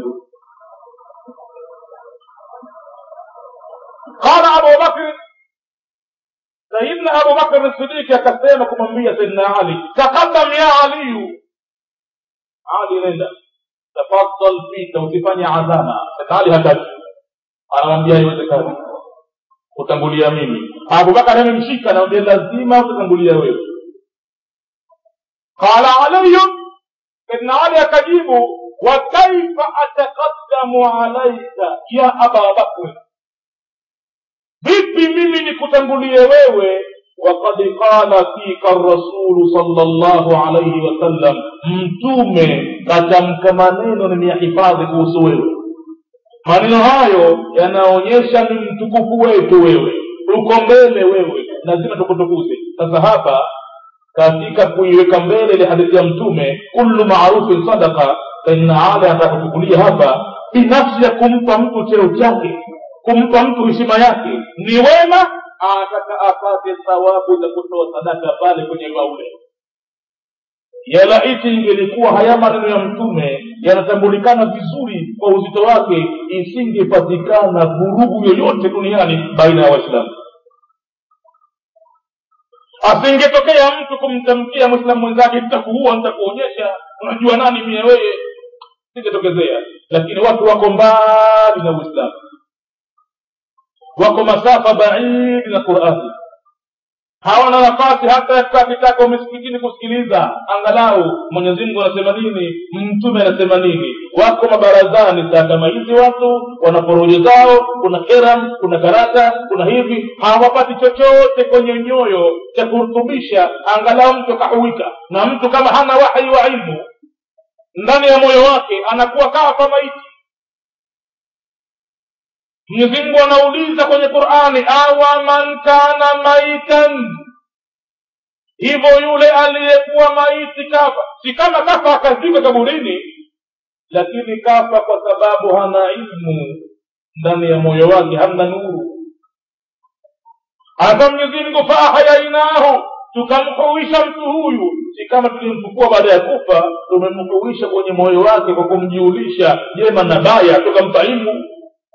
qala abu bakri sayidna abu bakr sidiki akasema kumwambia sayidna ali taqaddam ya aliyu ali nenda tafadhal pita usifanye adhama sayidna ali hataki anamwambia haiwezekani kutangulia mimi abubakar amemshika anamwambia lazima utatangulia wewe qala aliyun saidna ali akajibu wa kaifa ataqaddamu alaika ya aba bakri vipi mimi nikutangulie wewe وقد قال فيك الرسول صلى الله عليه وسلم mtume katamka maneno nimeyahifadhi kuhusu wewe maneno hayo yanaonyesha ni mtukufu wetu wewe uko mbele wewe lazima tukutukuze sasa hapa katika kuiweka mbele ile hadithi ya mtume kullu marufin sadaka saidna ali atakuchukulia hapa binafsi ya kumpa mtu cheo chake kumpa mtu heshima yake ni wema ataka apate thawabu za kutoa sadaka pale kwenye baule yalaiti ingelikuwa haya maneno ya mtume yanatambulikana vizuri kwa uzito wake isingepatikana vurugu yoyote duniani baina ya waislamu asingetokea mtu kumtamkia mwislamu mwenzake nitakuua nitakuonyesha unajua nani mie weye singetokezea lakini watu wako mbali na uislamu wako masafa baidi na qurani hawana nafasi hata ya kukaa kitako misikitini kusikiliza angalau mwenyezi mungu anasema nini mtume anasema nini wako mabarazani saa kama hizi watu wana porojo zao kuna keram kuna karata kuna hivi hawapati chochote kwenye nyoyo cha kurutubisha angalau mtu akahuika na mtu kama hana wahi wa ilmu ndani ya moyo wake anakuwa kafa maiti mwenyezi mungu anauliza kwenye qurani awa man kana maitan hivyo yule aliyekuwa maiti kafa si kama kafa akazikwa kaburini lakini kafa kwa sababu hana ilmu ndani ya moyo wake hamna nuru hasa mwenyezi mungu faahayainahu tukamhuisha mtu huyu si kama tulimfukua baada ya kufa tumemhuisha kwenye moyo wake kwa kumjulisha jema na baya tukampa ilmu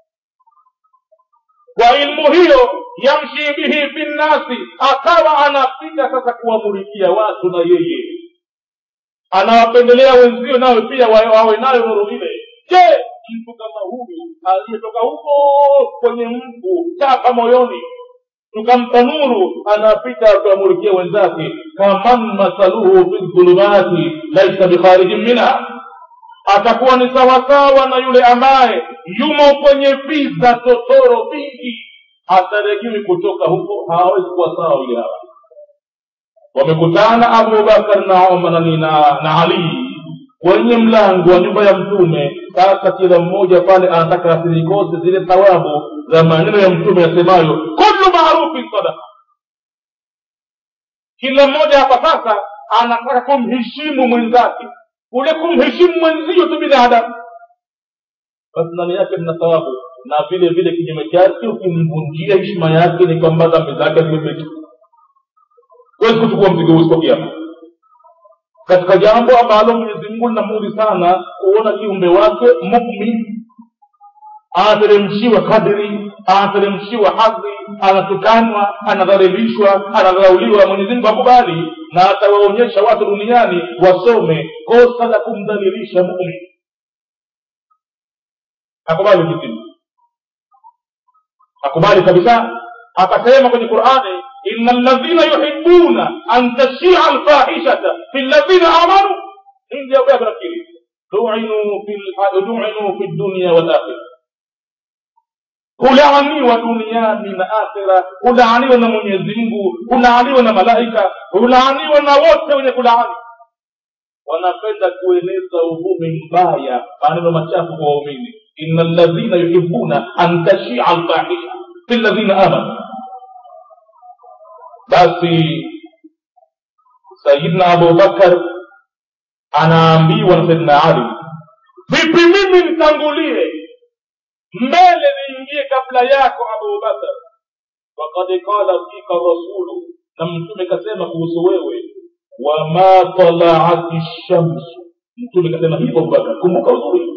kwa ilmu hiyo yamshi bihi fi nnasi akawa anapita sasa kuwamulikia watu na yeye anawapendelea wenzio nawe pia wawe nayo nuru ile je mtu kama huyu aliyetoka huko kwenye mfu chapa moyoni tukampa nuru anapita akiwamulikia wenzake kaman mathaluhu fi dhulumati laisa bikharijin minha atakuwa ni sawasawa na yule ambaye yumo kwenye viza totoro vingi hataregiwi kutoka huko hawawezi kuwa sawa yule hawa wamekutana abubakar na omar na, na, na ali kwenye mlango wa nyumba ya mtume sasa kila mmoja pale anataka asilikose zile thawabu za maneno ya mtume yasemayo kullu marufin sadaka kila mmoja hapa sasa anataka kumheshimu mwenzake kule kumheshimu mwenzio tu binadamu basi ndani yake mna thawabu na vile vile kinyume chake ukimvunjia heshima yake ni kwamba dhambi zake zimebeki huwezi kuchukua mzigo huu siku kiama katika jambo ambalo mwenyezi mungu linamudhi sana kuona kiumbe wake mumin anateremshiwa kadri anateremshiwa hadhi anatukanwa anadhalilishwa anadharauliwa mwenyezi mungu akubali na atawaonyesha watu duniani wasome kosa la kumdhalilisha mumin akubali mwenyezi akubali kabisa akasema kwenye qurani ina ladhina yuhibuna an tashia alfahishata fi ladhina amanu hindi aubea nafikiri duinu fi dunia walakhira hulaaniwa duniani na akhira hulaaniwa na mwenyezi mungu hulaaniwa na malaika hulaaniwa na wote wenye kulaani wanapenda kueneza uvumi mbaya maneno machafu kwa waumini ina ladhina yuhibuna an tashia alfahisha fi ladhina amanu basi sayidna abubakar anaambiwa na sayidna ali vipi mimi nitangulie mbele niingie kabla yako abubakar wakad qala fika rasulu na mtume kasema kuhusu wewe wama talaati shamsu mtume kasema hivyo abubakar kumbuka uzuri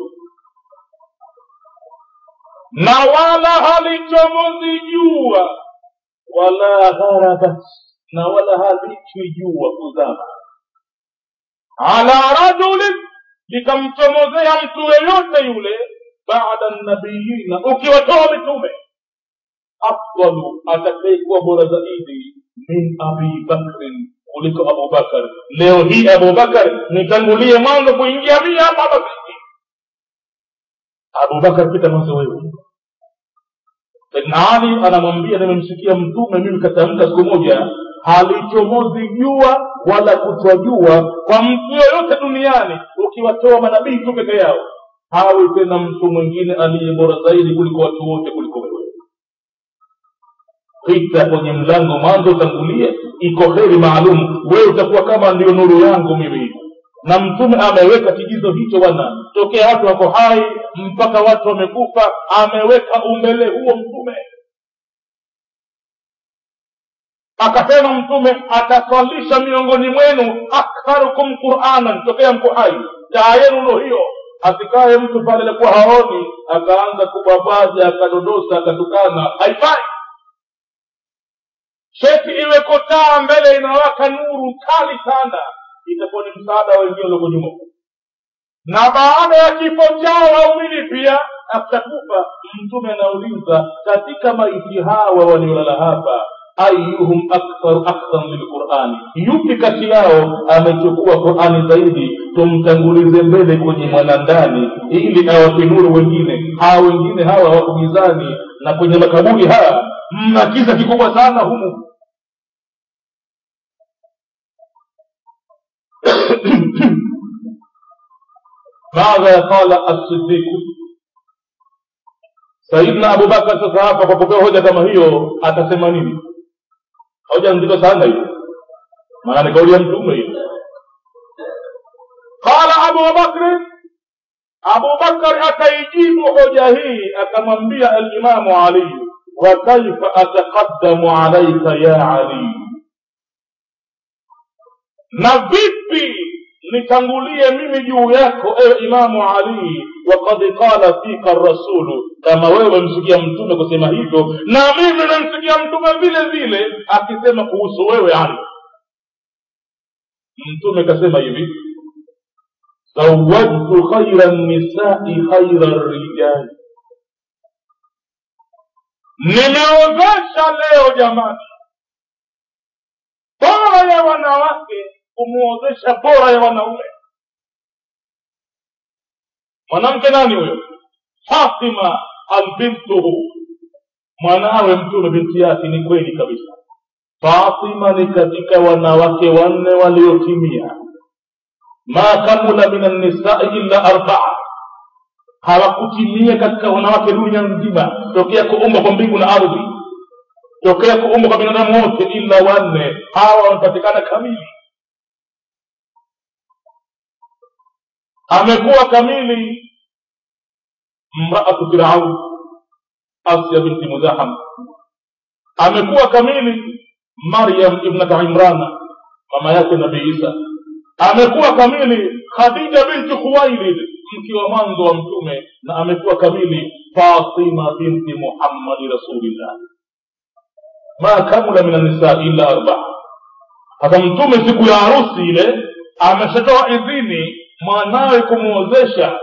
na wala halichomozi jua wala gharabat na wala halichwi jua kuzama ala rajulin likamchomozea mtu yeyote yule baada nabiyina ukiwatoa mitume afdalu atakayekuwa bora zaidi min abi bakrin kuliko abubakar leo hii abubakar nitangulie mwanzo kuingia mia hapa hapa sisi abubakar pita mwanzo wewe saidna ali anamwambia nimemsikia mtume mimi katamka siku moja halichomozi jua wala kutwa jua kwa mtu yoyote duniani ukiwatoa manabii tu peke yao hawi tena mtu mwingine aliye bora zaidi kuliko watu wote kuliko wewe pita kwenye mlango mwanzo utangulie iko heri maalum wewe utakuwa kama ndiyo nuru yangu mimi na mtume ameweka kigizo hicho bwana tokea watu wako hai mpaka watu wamekufa ameweka umbele huo mtume akasema mtume ataswalisha miongoni mwenu aktharukum quranan tokea mko hai taa yenu ndo hiyo asikaye mtu pale alikuwa haoni akaanza kubabaza akadodosa akatukana haifai sheti iweko taa mbele inawaka nuru kali sana itakuwa ni msaada wa wengine walioko nyuma na baada ya kifo chao waumini pia akitakufa mtume anauliza katika maiti hawa waliolala hapa ayuhum aktharu akhdan lilqurani yupi kati yao amechukua qurani zaidi tumtangulize mbele kwenye mwanandani ili awape nuru wengine hawa wengine hawa wako gizani na kwenye makaburi haya mna kiza kikubwa sana humu ماذا قال الصديق sayidna abubakar sasa hapa kwa kupewa hoja kama hiyo atasema nini hoja nzito sana hiyo maana ni kauli ya mtume hiyo qala abu bakri abubakari akaijibu hoja hii akamwambia alimamu aliyu wa kaifa ataqaddamu alaika ya aliyu na vipi nitangulie mimi juu yako ewe imamu ali wakad qala fika rasulu kama wewe msikia mtume kusema hivyo na mimi namsikia mtume vile vile akisema kuhusu wewe ali mtume kasema hivi zawajtu khaira nisai khaira rijali nimeozesha leo jamani bora ya wanawake kumuozesha bora ya wanaume mwanamke nani huyo fatima albintuhu mwanawe mtume binti yake ni kweli kabisa fatima ni katika wanawake wanne waliotimia ma kamula min annisai illa arbaa hawakutimia katika wanawake dunia nzima tokea kuumbwa kwa mbingu na ardhi tokea kuumbwa kwa binadamu wote ila wanne hawa wamepatikana kamili amekuwa kamili mraatu firaun asya binti muzaham amekuwa kamili maryam ibnata imrana mama yake nabii isa amekuwa kamili khadija binti khuwailid mke wa mwanzo wa mtume na amekuwa kamili fatima binti muhammadi rasulillah ma kamula min annisaa illa arbaa hata mtume siku ya harusi ile ameshatoa idhini mwanawe kumwozesha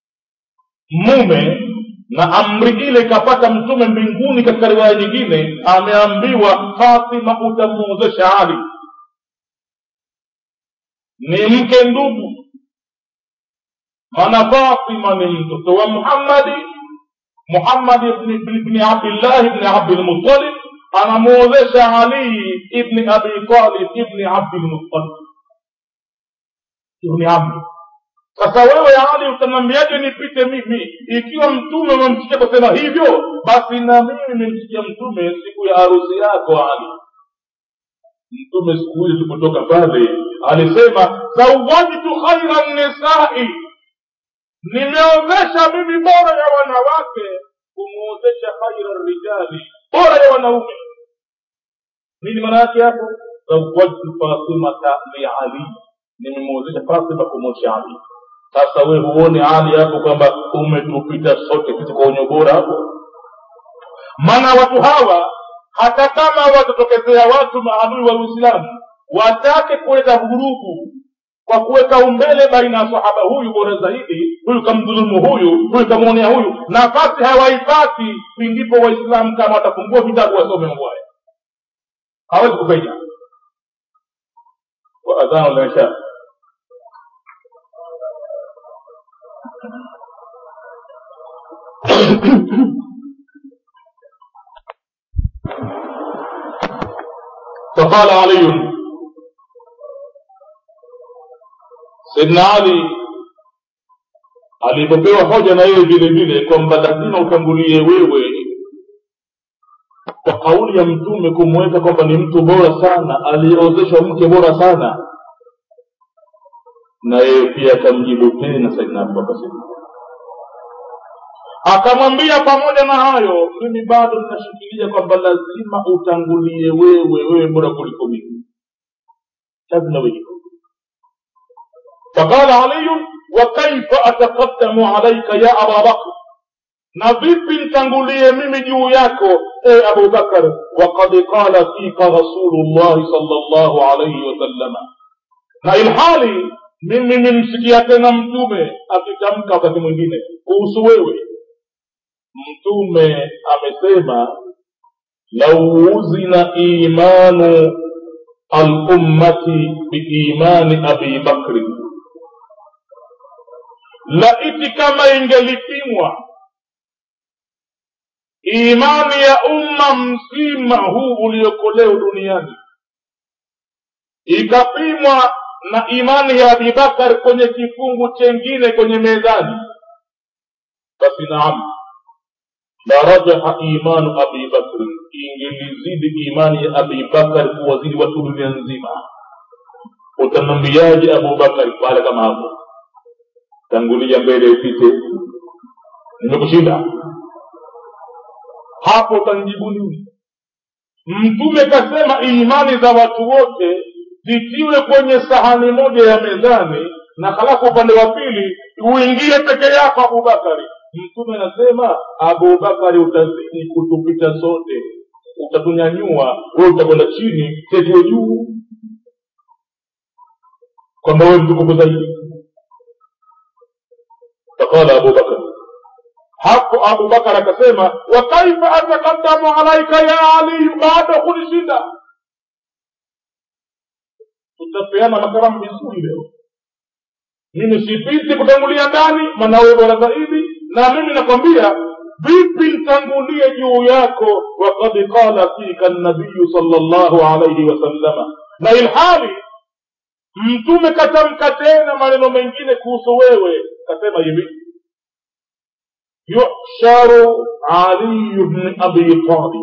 mume na amri ile ikapata mtume mbinguni katika riwaya nyingine ameambiwa fatima utamwozesha ali ni mke ndugu maana fatima ni mtoto wa muhammadi muhammad ibni abdillah ibni abdilmutalib anamwozesha ali ibni abi talib ibni abdilmutalib ibni amri sasa wewe ali utanambiaje nipite mimi ikiwa mtume umemsikia kusema hivyo basi na mimi nimemsikia mtume siku ya harusi yako ali mtume siku hiyo tulipotoka pale alisema zawajtu khaira nisai nimeozesha mimi bora ya wanawake kumwozesha khaira rijali bora ya wanaume nini maana yake hapo zawajtu fatimata liali nimemwozesha fatima kumwosha ali sasa we huone hali hapo kwamba umetupita sote sisi kwa wenye ubora hapo maana watu hawa hata kama watatokezea watu maadui wa uislamu watake kuleta vurugu kwa kuweka umbele baina ya sahaba huyu bora zaidi huyu kamdhulumu huyu huyu kamwonea huyu nafasi hawaipati pindipo waislamu kama watafungua vitabu wasome mambo haya hawezi kupenya waadhanu linsha فقال علي سيدنا علي alipopewa hoja na yeye vile vile kwamba lazima utangulie wewe kwa kauli ya mtume kumweka kwamba ni mtu bora sana aliyeozeshwa mke bora sana na yeye pia akamjibu tena saidna abubakar akamwambia pamoja na hayo mimi bado ninashikilia kwamba lazima utangulie wewe wewe bora kuliko mimi lazima wewe فقال علي وكيف اتقدم عليك يا ابا بكر na vipi ntangulie mimi juu yako e abu bakar wakad qala fika rasulullahi salllahu alaihi wasallama na ilhali mimi nimsikia tena mtume akitamka wakati mwingine kuhusu wewe mtume amesema lau uzina imanu alummati biimani abi bakri laiti kama ingelipimwa imani ya umma mzima huu ulioko leo duniani ikapimwa na imani ya abibakar kwenye kifungu chengine kwenye mezani basi naam la rajaha imanu abi bakri ingelizidi imani ya abi bakar kuwazidi watu dunia nzima utamwambiaje abubakari pale kama hapo tangulia mbele upite nimekushinda hapo utanijibu nini mtume kasema imani za watu wote zitiwe kwenye sahani moja ya mezani na halafu upande wa pili uingie peke yako abubakari mtume anasema abubakari utazidi kutupita sote utatunyanyua we utakwenda chini tetue juu kwamba wewe mtukufu zaidi faqala abubakar hapo abubakar akasema wa kaifa atakadamu alaika ya aliyu bado kunishinda tutapeana makaramu vizuri leo mimi sipiti kutangulia ndani maana wewe bora zaidi na mimi nakwambia vipi ntangulie juu yako wakad qala fika nabiyu sal llahu alaihi wasallama na ilhali mtume katamka tena maneno mengine kuhusu wewe kasema hivi yusharu aliyu bni abi talib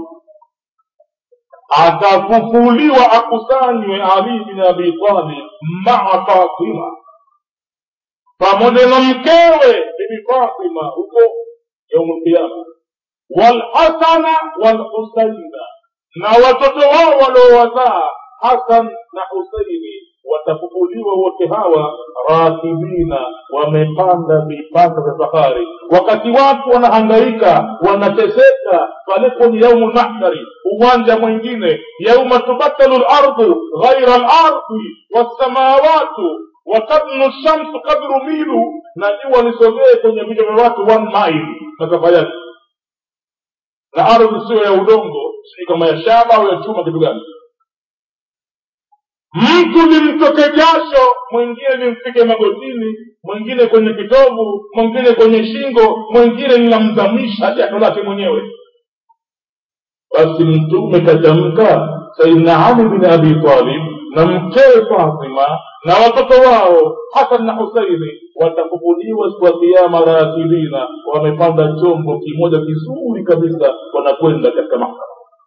atafufuliwa akusanywe ali bin abi talib maa fatima pamoja na mkewe bibi fatima huko yaumu lqiyama walhasana walhusaina na watoto wao waliowazaa hasan na husaini watafufuliwa wote hawa rakibina wamepanda vipanda vya fahari wakati watu wanahangaika wanateseka pale kwenye yaumu lmahshari uwanja mwingine yauma tubatalu lardu ghaira lardi wassamawatu watadnu shamsu kadru milu na jua lisogee kwenye vichwa vya watu one mile masafa yake na ardhi sio ya udongo sijui kama ya shaba au ya chuma kitu gani mtu limtoke jasho mwingine limfike magotini mwingine kwenye kitovu mwingine kwenye shingo mwingine linamzamisha jasho lake mwenyewe basi mtume katamka saidna ali bin abi talib na mkewe fatima na watoto wao hasan na husaini watafufuliwa siku ya kiama rakibina wamepanda chombo kimoja kizuri kabisa wanakwenda katika mahkama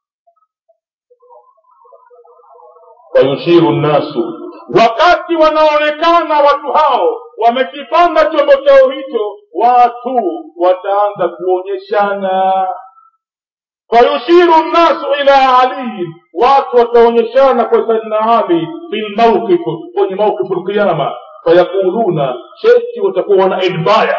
fayushiru nnasu wakati wanaonekana watu hao wamekipanda chombo chao hicho watu wataanza kuonyeshana fayushiru nnasu ila aliyin watu wataonyeshana kwa saidina ali fi lmauqifu kwenye mauqifu lqiyama fayaquluna cheti watakuwa wana edbaya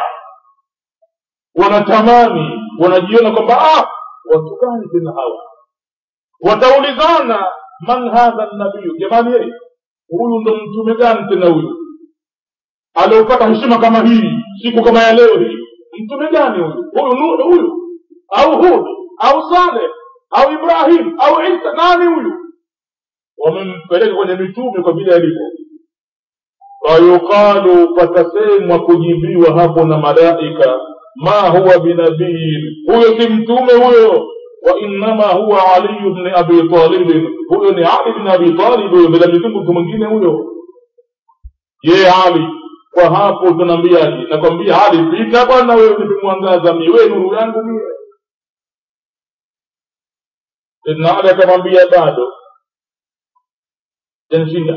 wanatamani wanajiona kwamba ah watu gani tena hawa wataulizana man hadha nabiyu jamani yeye huyu ndo mtume gani tena huyu aliopata heshima kama hii siku kama ya leo hii mtume gani huyu huyu nuhu huyu au hud au saleh au ibrahim au isa nani huyu wamempeleka kwenye mitume kwa vile alivyo fayuqalu patasemwa kujibiwa hapo na malaika ma huwa binabiyin huyo si mtume huyo wainama huwa aliyu bni abi talibin huyo ni ali bni abi talib huyo bila mitungu mtu mwingine huyo ye ali kwa hapo tunaambiaje nakwambia ali pita bwana wewe nimemwangaza mie wewe nuru yangu mie sidna ali akamwambia bado janishinda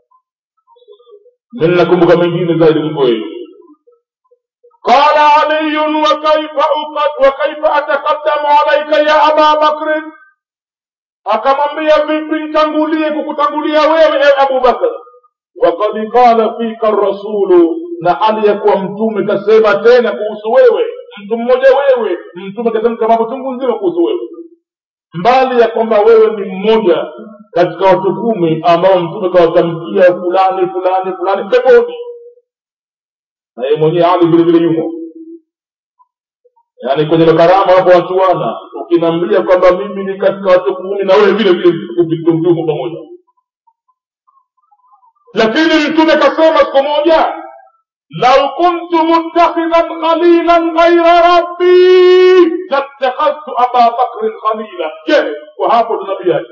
mi nakumbuka mengine zaidi kuliko wewe قال علي وكيف وكيف اتقدم عليك يا ابا بكر akamwambia vipi nitangulie kukutangulia wewe e abubakar wakad qala fika rasulu na hali ya kuwa mtume kasema tena kuhusu wewe mtu mmoja wewe mtume katamka mambo chungu nzima kuhusu wewe mbali ya kwamba wewe ni mmoja katika watu kumi ambao mtume kawatamkia fulani fulani fulani peponi na yeye mwenyewe ali vile vile yumo yaani kwenye makarama hapo wachuana ukiniambia kwamba mimi ni katika watu kumi na wewe vile vile mtumo pamoja lakini mtume kasema siku moja lau kuntu muttakhidhan khalilan ghaira rabbi lattakhadhtu aba bakrin khalila je kwa hapo tunabiaje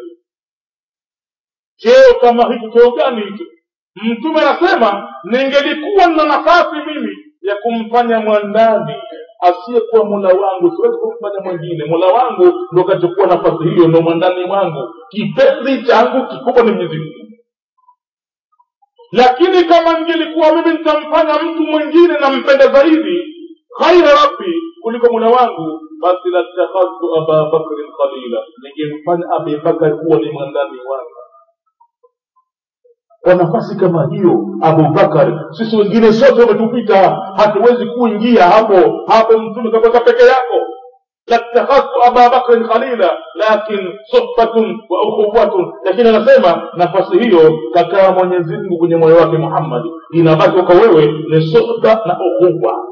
cheo kama hicho cheo gani hicho mtume anasema ningelikuwa na nafasi mimi ya kumfanya mwandani asiyekuwa mola wangu siwezi kumfanya mwingine mola wangu ndo kachukua nafasi hiyo ndo mwandani wangu kipenzi changu kikubwa ni mwenyezi mungu lakini kama ningelikuwa mimi nitamfanya mtu mwingine nampenda zaidi ghaira rabbi kuliko mola wangu basi latakhadtu aba bakrin khalila ningemfanya abibakar kuwa ni mwandani wangu kwa nafasi kama hiyo abubakar sisi wengine sote wametupita hatuwezi kuingia hapo hapo mtume kakweka peke yako latakhadtu aba bakrin khalila lakin suhbatun wa ukhuwatun lakini anasema nafasi hiyo kakaa mwenyezi mungu kwenye moyo wake muhammadi inabaki kwa wewe ni suhba na ukhuwa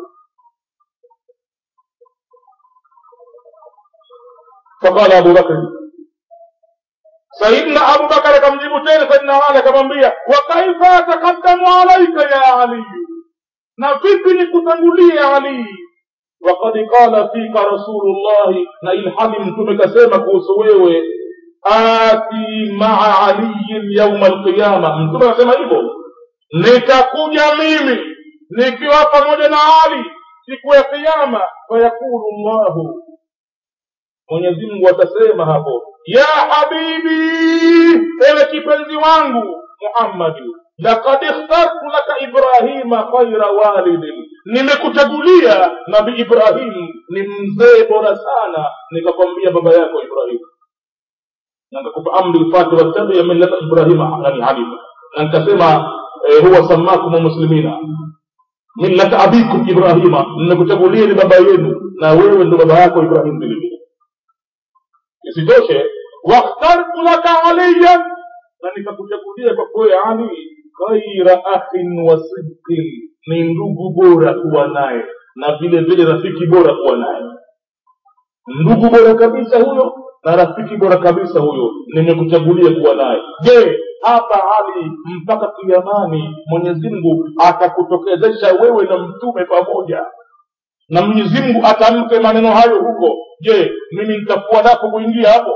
فقال أبو بكر سيدنا أبو بكر كم جيبوا تاني سيدنا علي كم بيا وكيف أتقدم عليك يا علي نفيت نكتنولي يا علي وقد قال فيك رسول الله na ilhali mtume kasema kuhusu wewe ati maa aliyin yauma alqiyama mtume akasema hivyo nitakuja mimi nikiwa pamoja na ali siku ya kiyama fayaqulu llahu mwenyezi mungu atasema hapo ya habibi ewe kipenzi wangu muhammadi lakad ikhtartu laka ibrahima khaira walidin nimekuchagulia nabi ibrahim ni mzee bora sana nikakwambia baba yako ibrahim na nikakupa amri ufate wattabia millata ibrahima nani hanifa na nikasema eh, huwa samakum muslimina millata abikum ibrahima nimekuchagulia ni baba yenu na wewe ndo baba yako ibrahim vilevile isitoshe wakhtartu laka aliyan na nikakuchagulia kwa kuwe ali khaira akhin wa sidqin ni ndugu bora kuwa naye na vile vile rafiki bora kuwa naye ndugu bora kabisa huyo na rafiki bora kabisa huyo nimekuchagulia kuwa naye je hapa ali mpaka kiamani mwenyezi mungu atakutokezesha wewe na mtume pamoja na mwenyezi mungu atamke maneno hayo huko je mimi nitakuwa napo kuingia hapo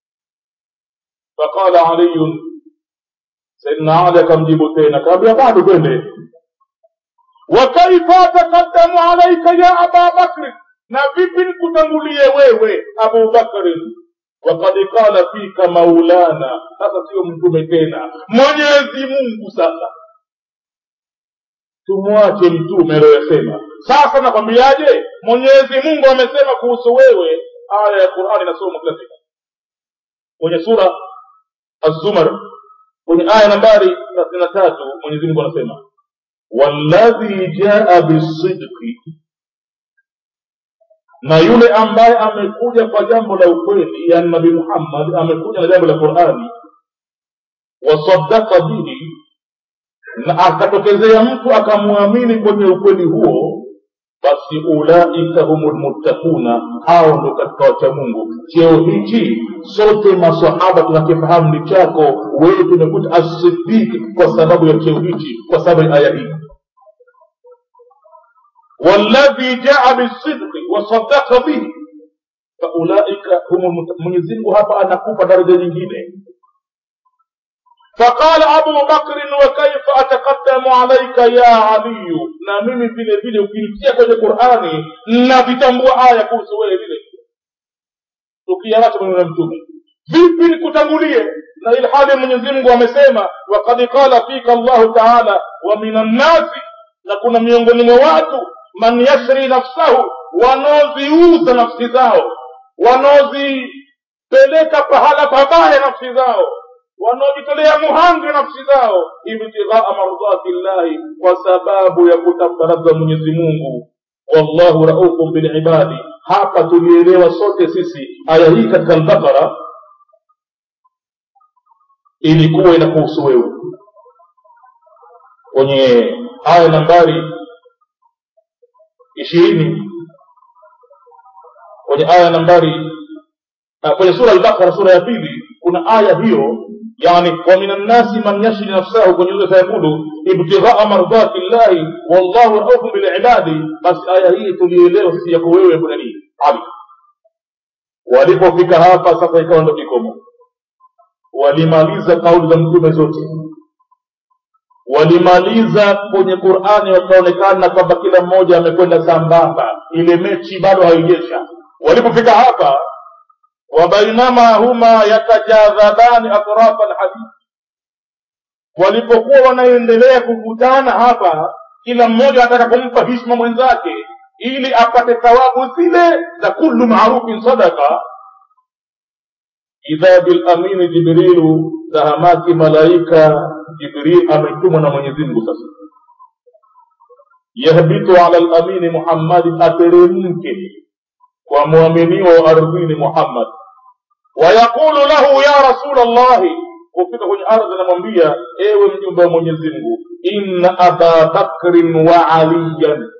faqala aliyun saidna ali akamjibu tena kaambia bado twende wakaifa ataqaddamu alaika ya aba bakri na vipi nikutangulie wewe abu bakrin wakad qala fika maulana sasa sio mtume tena mwenyezi mungu sasa tumwache mtume aliyoyasema sasa nakwambiaje mwenyezi mungu amesema kuhusu wewe aya ya qurani inasoma kila siku kwenye sura azumar kwenye aya nambari thelathini na tatu mwenyezi mungu anasema walladhi jaa bisidqi na yule ambaye amekuja kwa jambo la ukweli yani nabii muhammad amekuja na jambo la qurani wasadaka bihi na akatokezea mtu akamwamini kwenye ukweli huo basi ulaika humu lmuttaquna hao ndo katika wacha mungu cheo hichi sote masahaba tunakifahamu ni chako wewe tumekuta asidiki kwa sababu ya cheo hichi kwa sababu ya aya hii والذي جاء بالصدق وصدق به فاولئك هم mwenyezi mungu hapa anakupa daraja nyingine فقال أبو بكر وكيف أتقدم عليك يا علي na mimi vile vile ukinitia kwenye qurani navitambua aya kuhusu wewe vile tukiawacha maneno ya mtume vipi nikutangulie na ilhali mwenyezi mungu amesema wakad qala fika allahu taala wa min annasi na kuna miongoni mwa watu man yashri nafsahu wanaoziuza nafsi zao wanaozipeleka pahala pabaya nafsi zao wanaojitolea muhanga nafsi zao ibtighaa mardhati llahi kwa sababu ya kutafuta radha mwenyezi mungu wallahu raufun bilibadi hapa tulielewa sote sisi aya hii katika albaqara ilikuwa inakuhusu wewe kwenye aya nambari ishirini kwenye aya nambari uh, kwenye sura albaqara sura ya pili kuna aya hiyo yani wa min annasi man yashri nafsahu kwenye ile sayakulu ibtighaa mardati llahi wallahu raufun bilibadi basi aya hii tulielewa sisi yako wewe kuna nini ali walipofika hapa sasa ikawa ndo kikomo walimaliza kauli za mtume zote walimaliza kwenye qurani wakaonekana kwamba kila mmoja amekwenda sambamba ile mechi bado haijesha walipofika hapa wabainama huma yatajadhabani atrafa alhadith walipokuwa wanaendelea kuvutana hapa kila mmoja anataka kumpa hishma mwenzake ili apate thawabu zile za kullu marufin sadaka idha bilamini jibrilu tahamaki malaika jibril ametumwa na mwenyezi mungu sasa yahbitu ala lamini muhammadin ateremke kwa mwaminiwa wa ardhini muhammad wayaqulu lahu ya rasul llahi kufika kwenye ardhi anamwambia ewe mjumbe wa mwenyezi mungu inna aba bakrin wa aliyan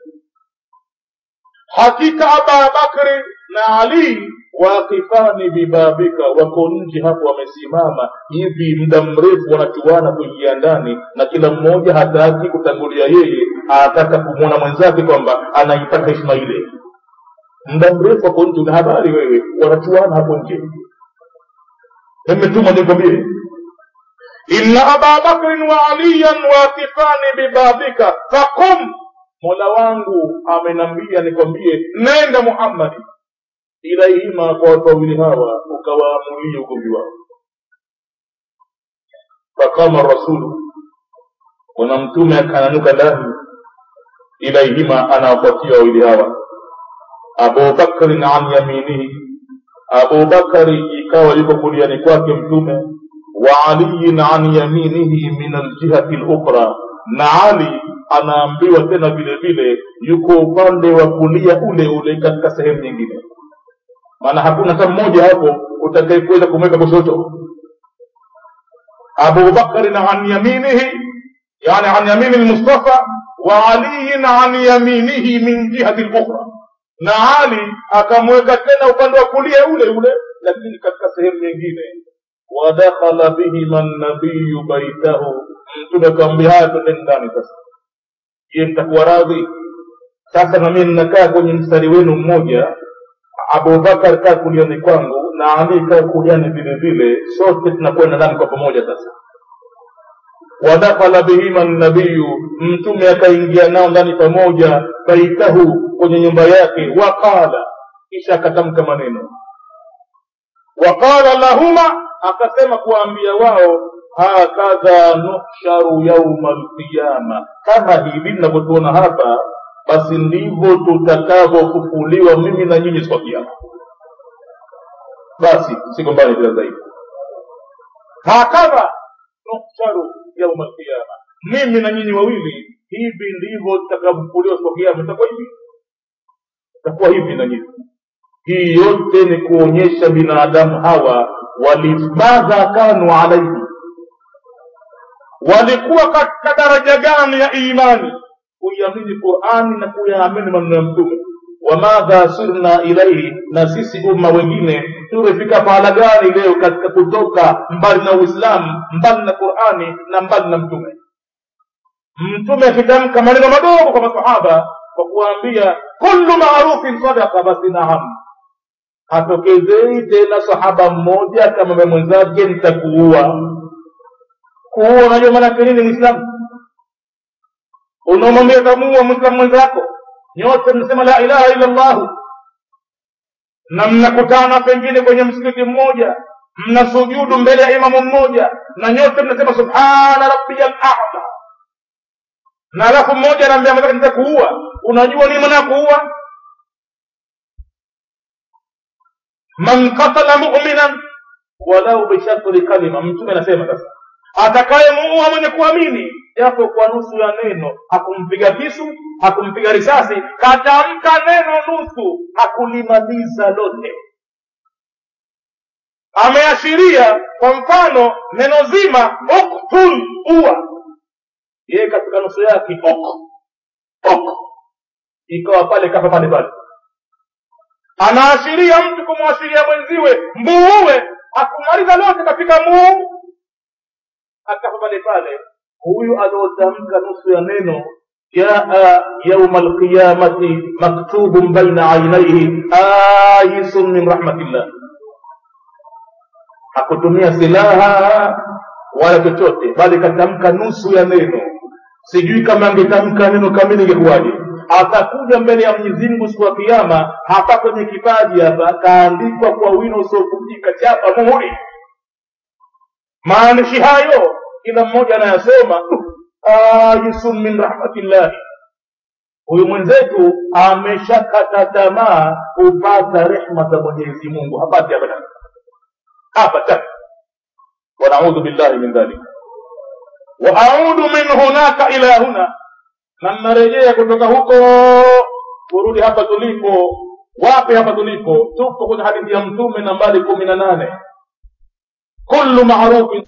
hakika aba bakri na ali waqifani bibabika wako nje hapo wamesimama hivi muda mrefu wanachuana kuingia ndani na kila mmoja hataki kutangulia yeye anataka kumwona mwenzake kwamba anaipata heshima ile muda mrefu wako nje una habari wewe wanachuana hapo nje nimetuma nikwambie inna aba bakrin wa aliyan waqifani bibabika faqum mola wangu amenambia nikwambie nenda muhammadi ilaihima kwa watu wawili hawa ukawaamulie ugomvi wao fakama rasulu bwana mtume akananuka ndani ilaihima anawapatia wawili hawa abubakrin an yaminihi abubakari ikawa yuko kuliani kwake mtume wa aliyin an yaminihi min aljihati lukhra na ali anaambiwa tena vile vile yuko upande wa kulia ule ule katika sehemu nyingine maana hakuna hata mmoja hapo utakayekuweza kumweka kushoto abubakarin an yaminihi yani an yamini lmustafa wa aliyin an yaminihi min jihati lukhra na ali akamweka tena upande wa kulia ule ule lakini katika sehemu nyingine wadakhala bihima nabiyu baitahu mtume akamwambia haya twendeni ndani sasa je mtakuwa radhi sasa nami ninakaa kwenye mstari wenu mmoja abubakar kaa kuliani kwangu na ali kaa kuliani vile vile sote tunakwenda ndani kwa pamoja sasa wadakhala bihima nabiyu mtume akaingia nao ndani pamoja baitahu kwenye nyumba yake waqala kisha akatamka maneno waqala lahuma akasema kuwaambia wao hakadha nuhsharu yauma alqiyama kama hivi ninavyotuona hapa basi ndivyo tutakavyofufuliwa mimi na nyinyi siku ya kiama basi sigombani tena zaidi hakadha nuhsharu yauma alqiyama mimi na nyinyi wawili hivi ndivyo tutakavyofufuliwa siku ya kiama itakuwa hivi itakuwa hivi na nyinyi hii yote ni kuonyesha binadamu hawa walimadha kanu alaihi walikuwa katika daraja gani ya imani kuiamini qurani na kuyaamini maneno ya mtume wamadha sirna ilaihi na sisi umma wengine tumefika pahala gani leo katika kutoka mbali na uislamu mbali na qurani na mbali na mtume mtume akitamka maneno madogo kwa masahaba kwa kuwaambia kullu marufin sadaka basi naam hatokezei tena sahaba mmoja akamwambia mwenzake nitakuua kuua unajua maanake nini mwislamu unamwambia tamuua mwislamu mwenzako nyote mnasema la ilaha illa llahu na mnakutana pengine kwenye msikiti mmoja mnasujudu mbele ya imamu mmoja na nyote mnasema subhana rabbiya lala na alafu mmoja anaambia mwenzake nitakuua unajua nini maana ya kuua man qatala muminan walau bishatri kalima mtume anasema sasa atakayemuua mwenye kuamini japo kwa nusu ya neno hakumpiga kisu hakumpiga risasi katamka neno nusu hakulimaliza lote ameashiria kwa mfano neno zima uktul ua yeye katika nusu yake ok ok ikawa pale kafa pale pale anaashiria mtu kumwashiria mwenziwe mbuue akumaliza lote katika muu akafa pale pale huyu aliotamka nusu ya neno jaa yauma alqiyamati maktubun baina ainaihi ayisun min rahmatillah hakutumia silaha wala chochote bali katamka nusu ya neno sijui kama angetamka neno kamili ingekuwaje atakuja mbele ya mwenyezi mungu siku ya kiama hapa kwenye kipaji hapa kaandikwa kwa wino usiovunjika chapa muhuri maandishi hayo kila mmoja anayasoma ajisun min rahmatillahi huyu mwenzetu ameshakata tamaa kupata rehma za mwenyezi mungu hapati abadan abadan wanaudhu billahi min dhalik waaudu min hunaka ila huna na narejea kutoka huko kurudi hapa tulipo wapi hapa tulipo tupo kwenye hadithi ya mtume nambari kumi na nane kullu marufin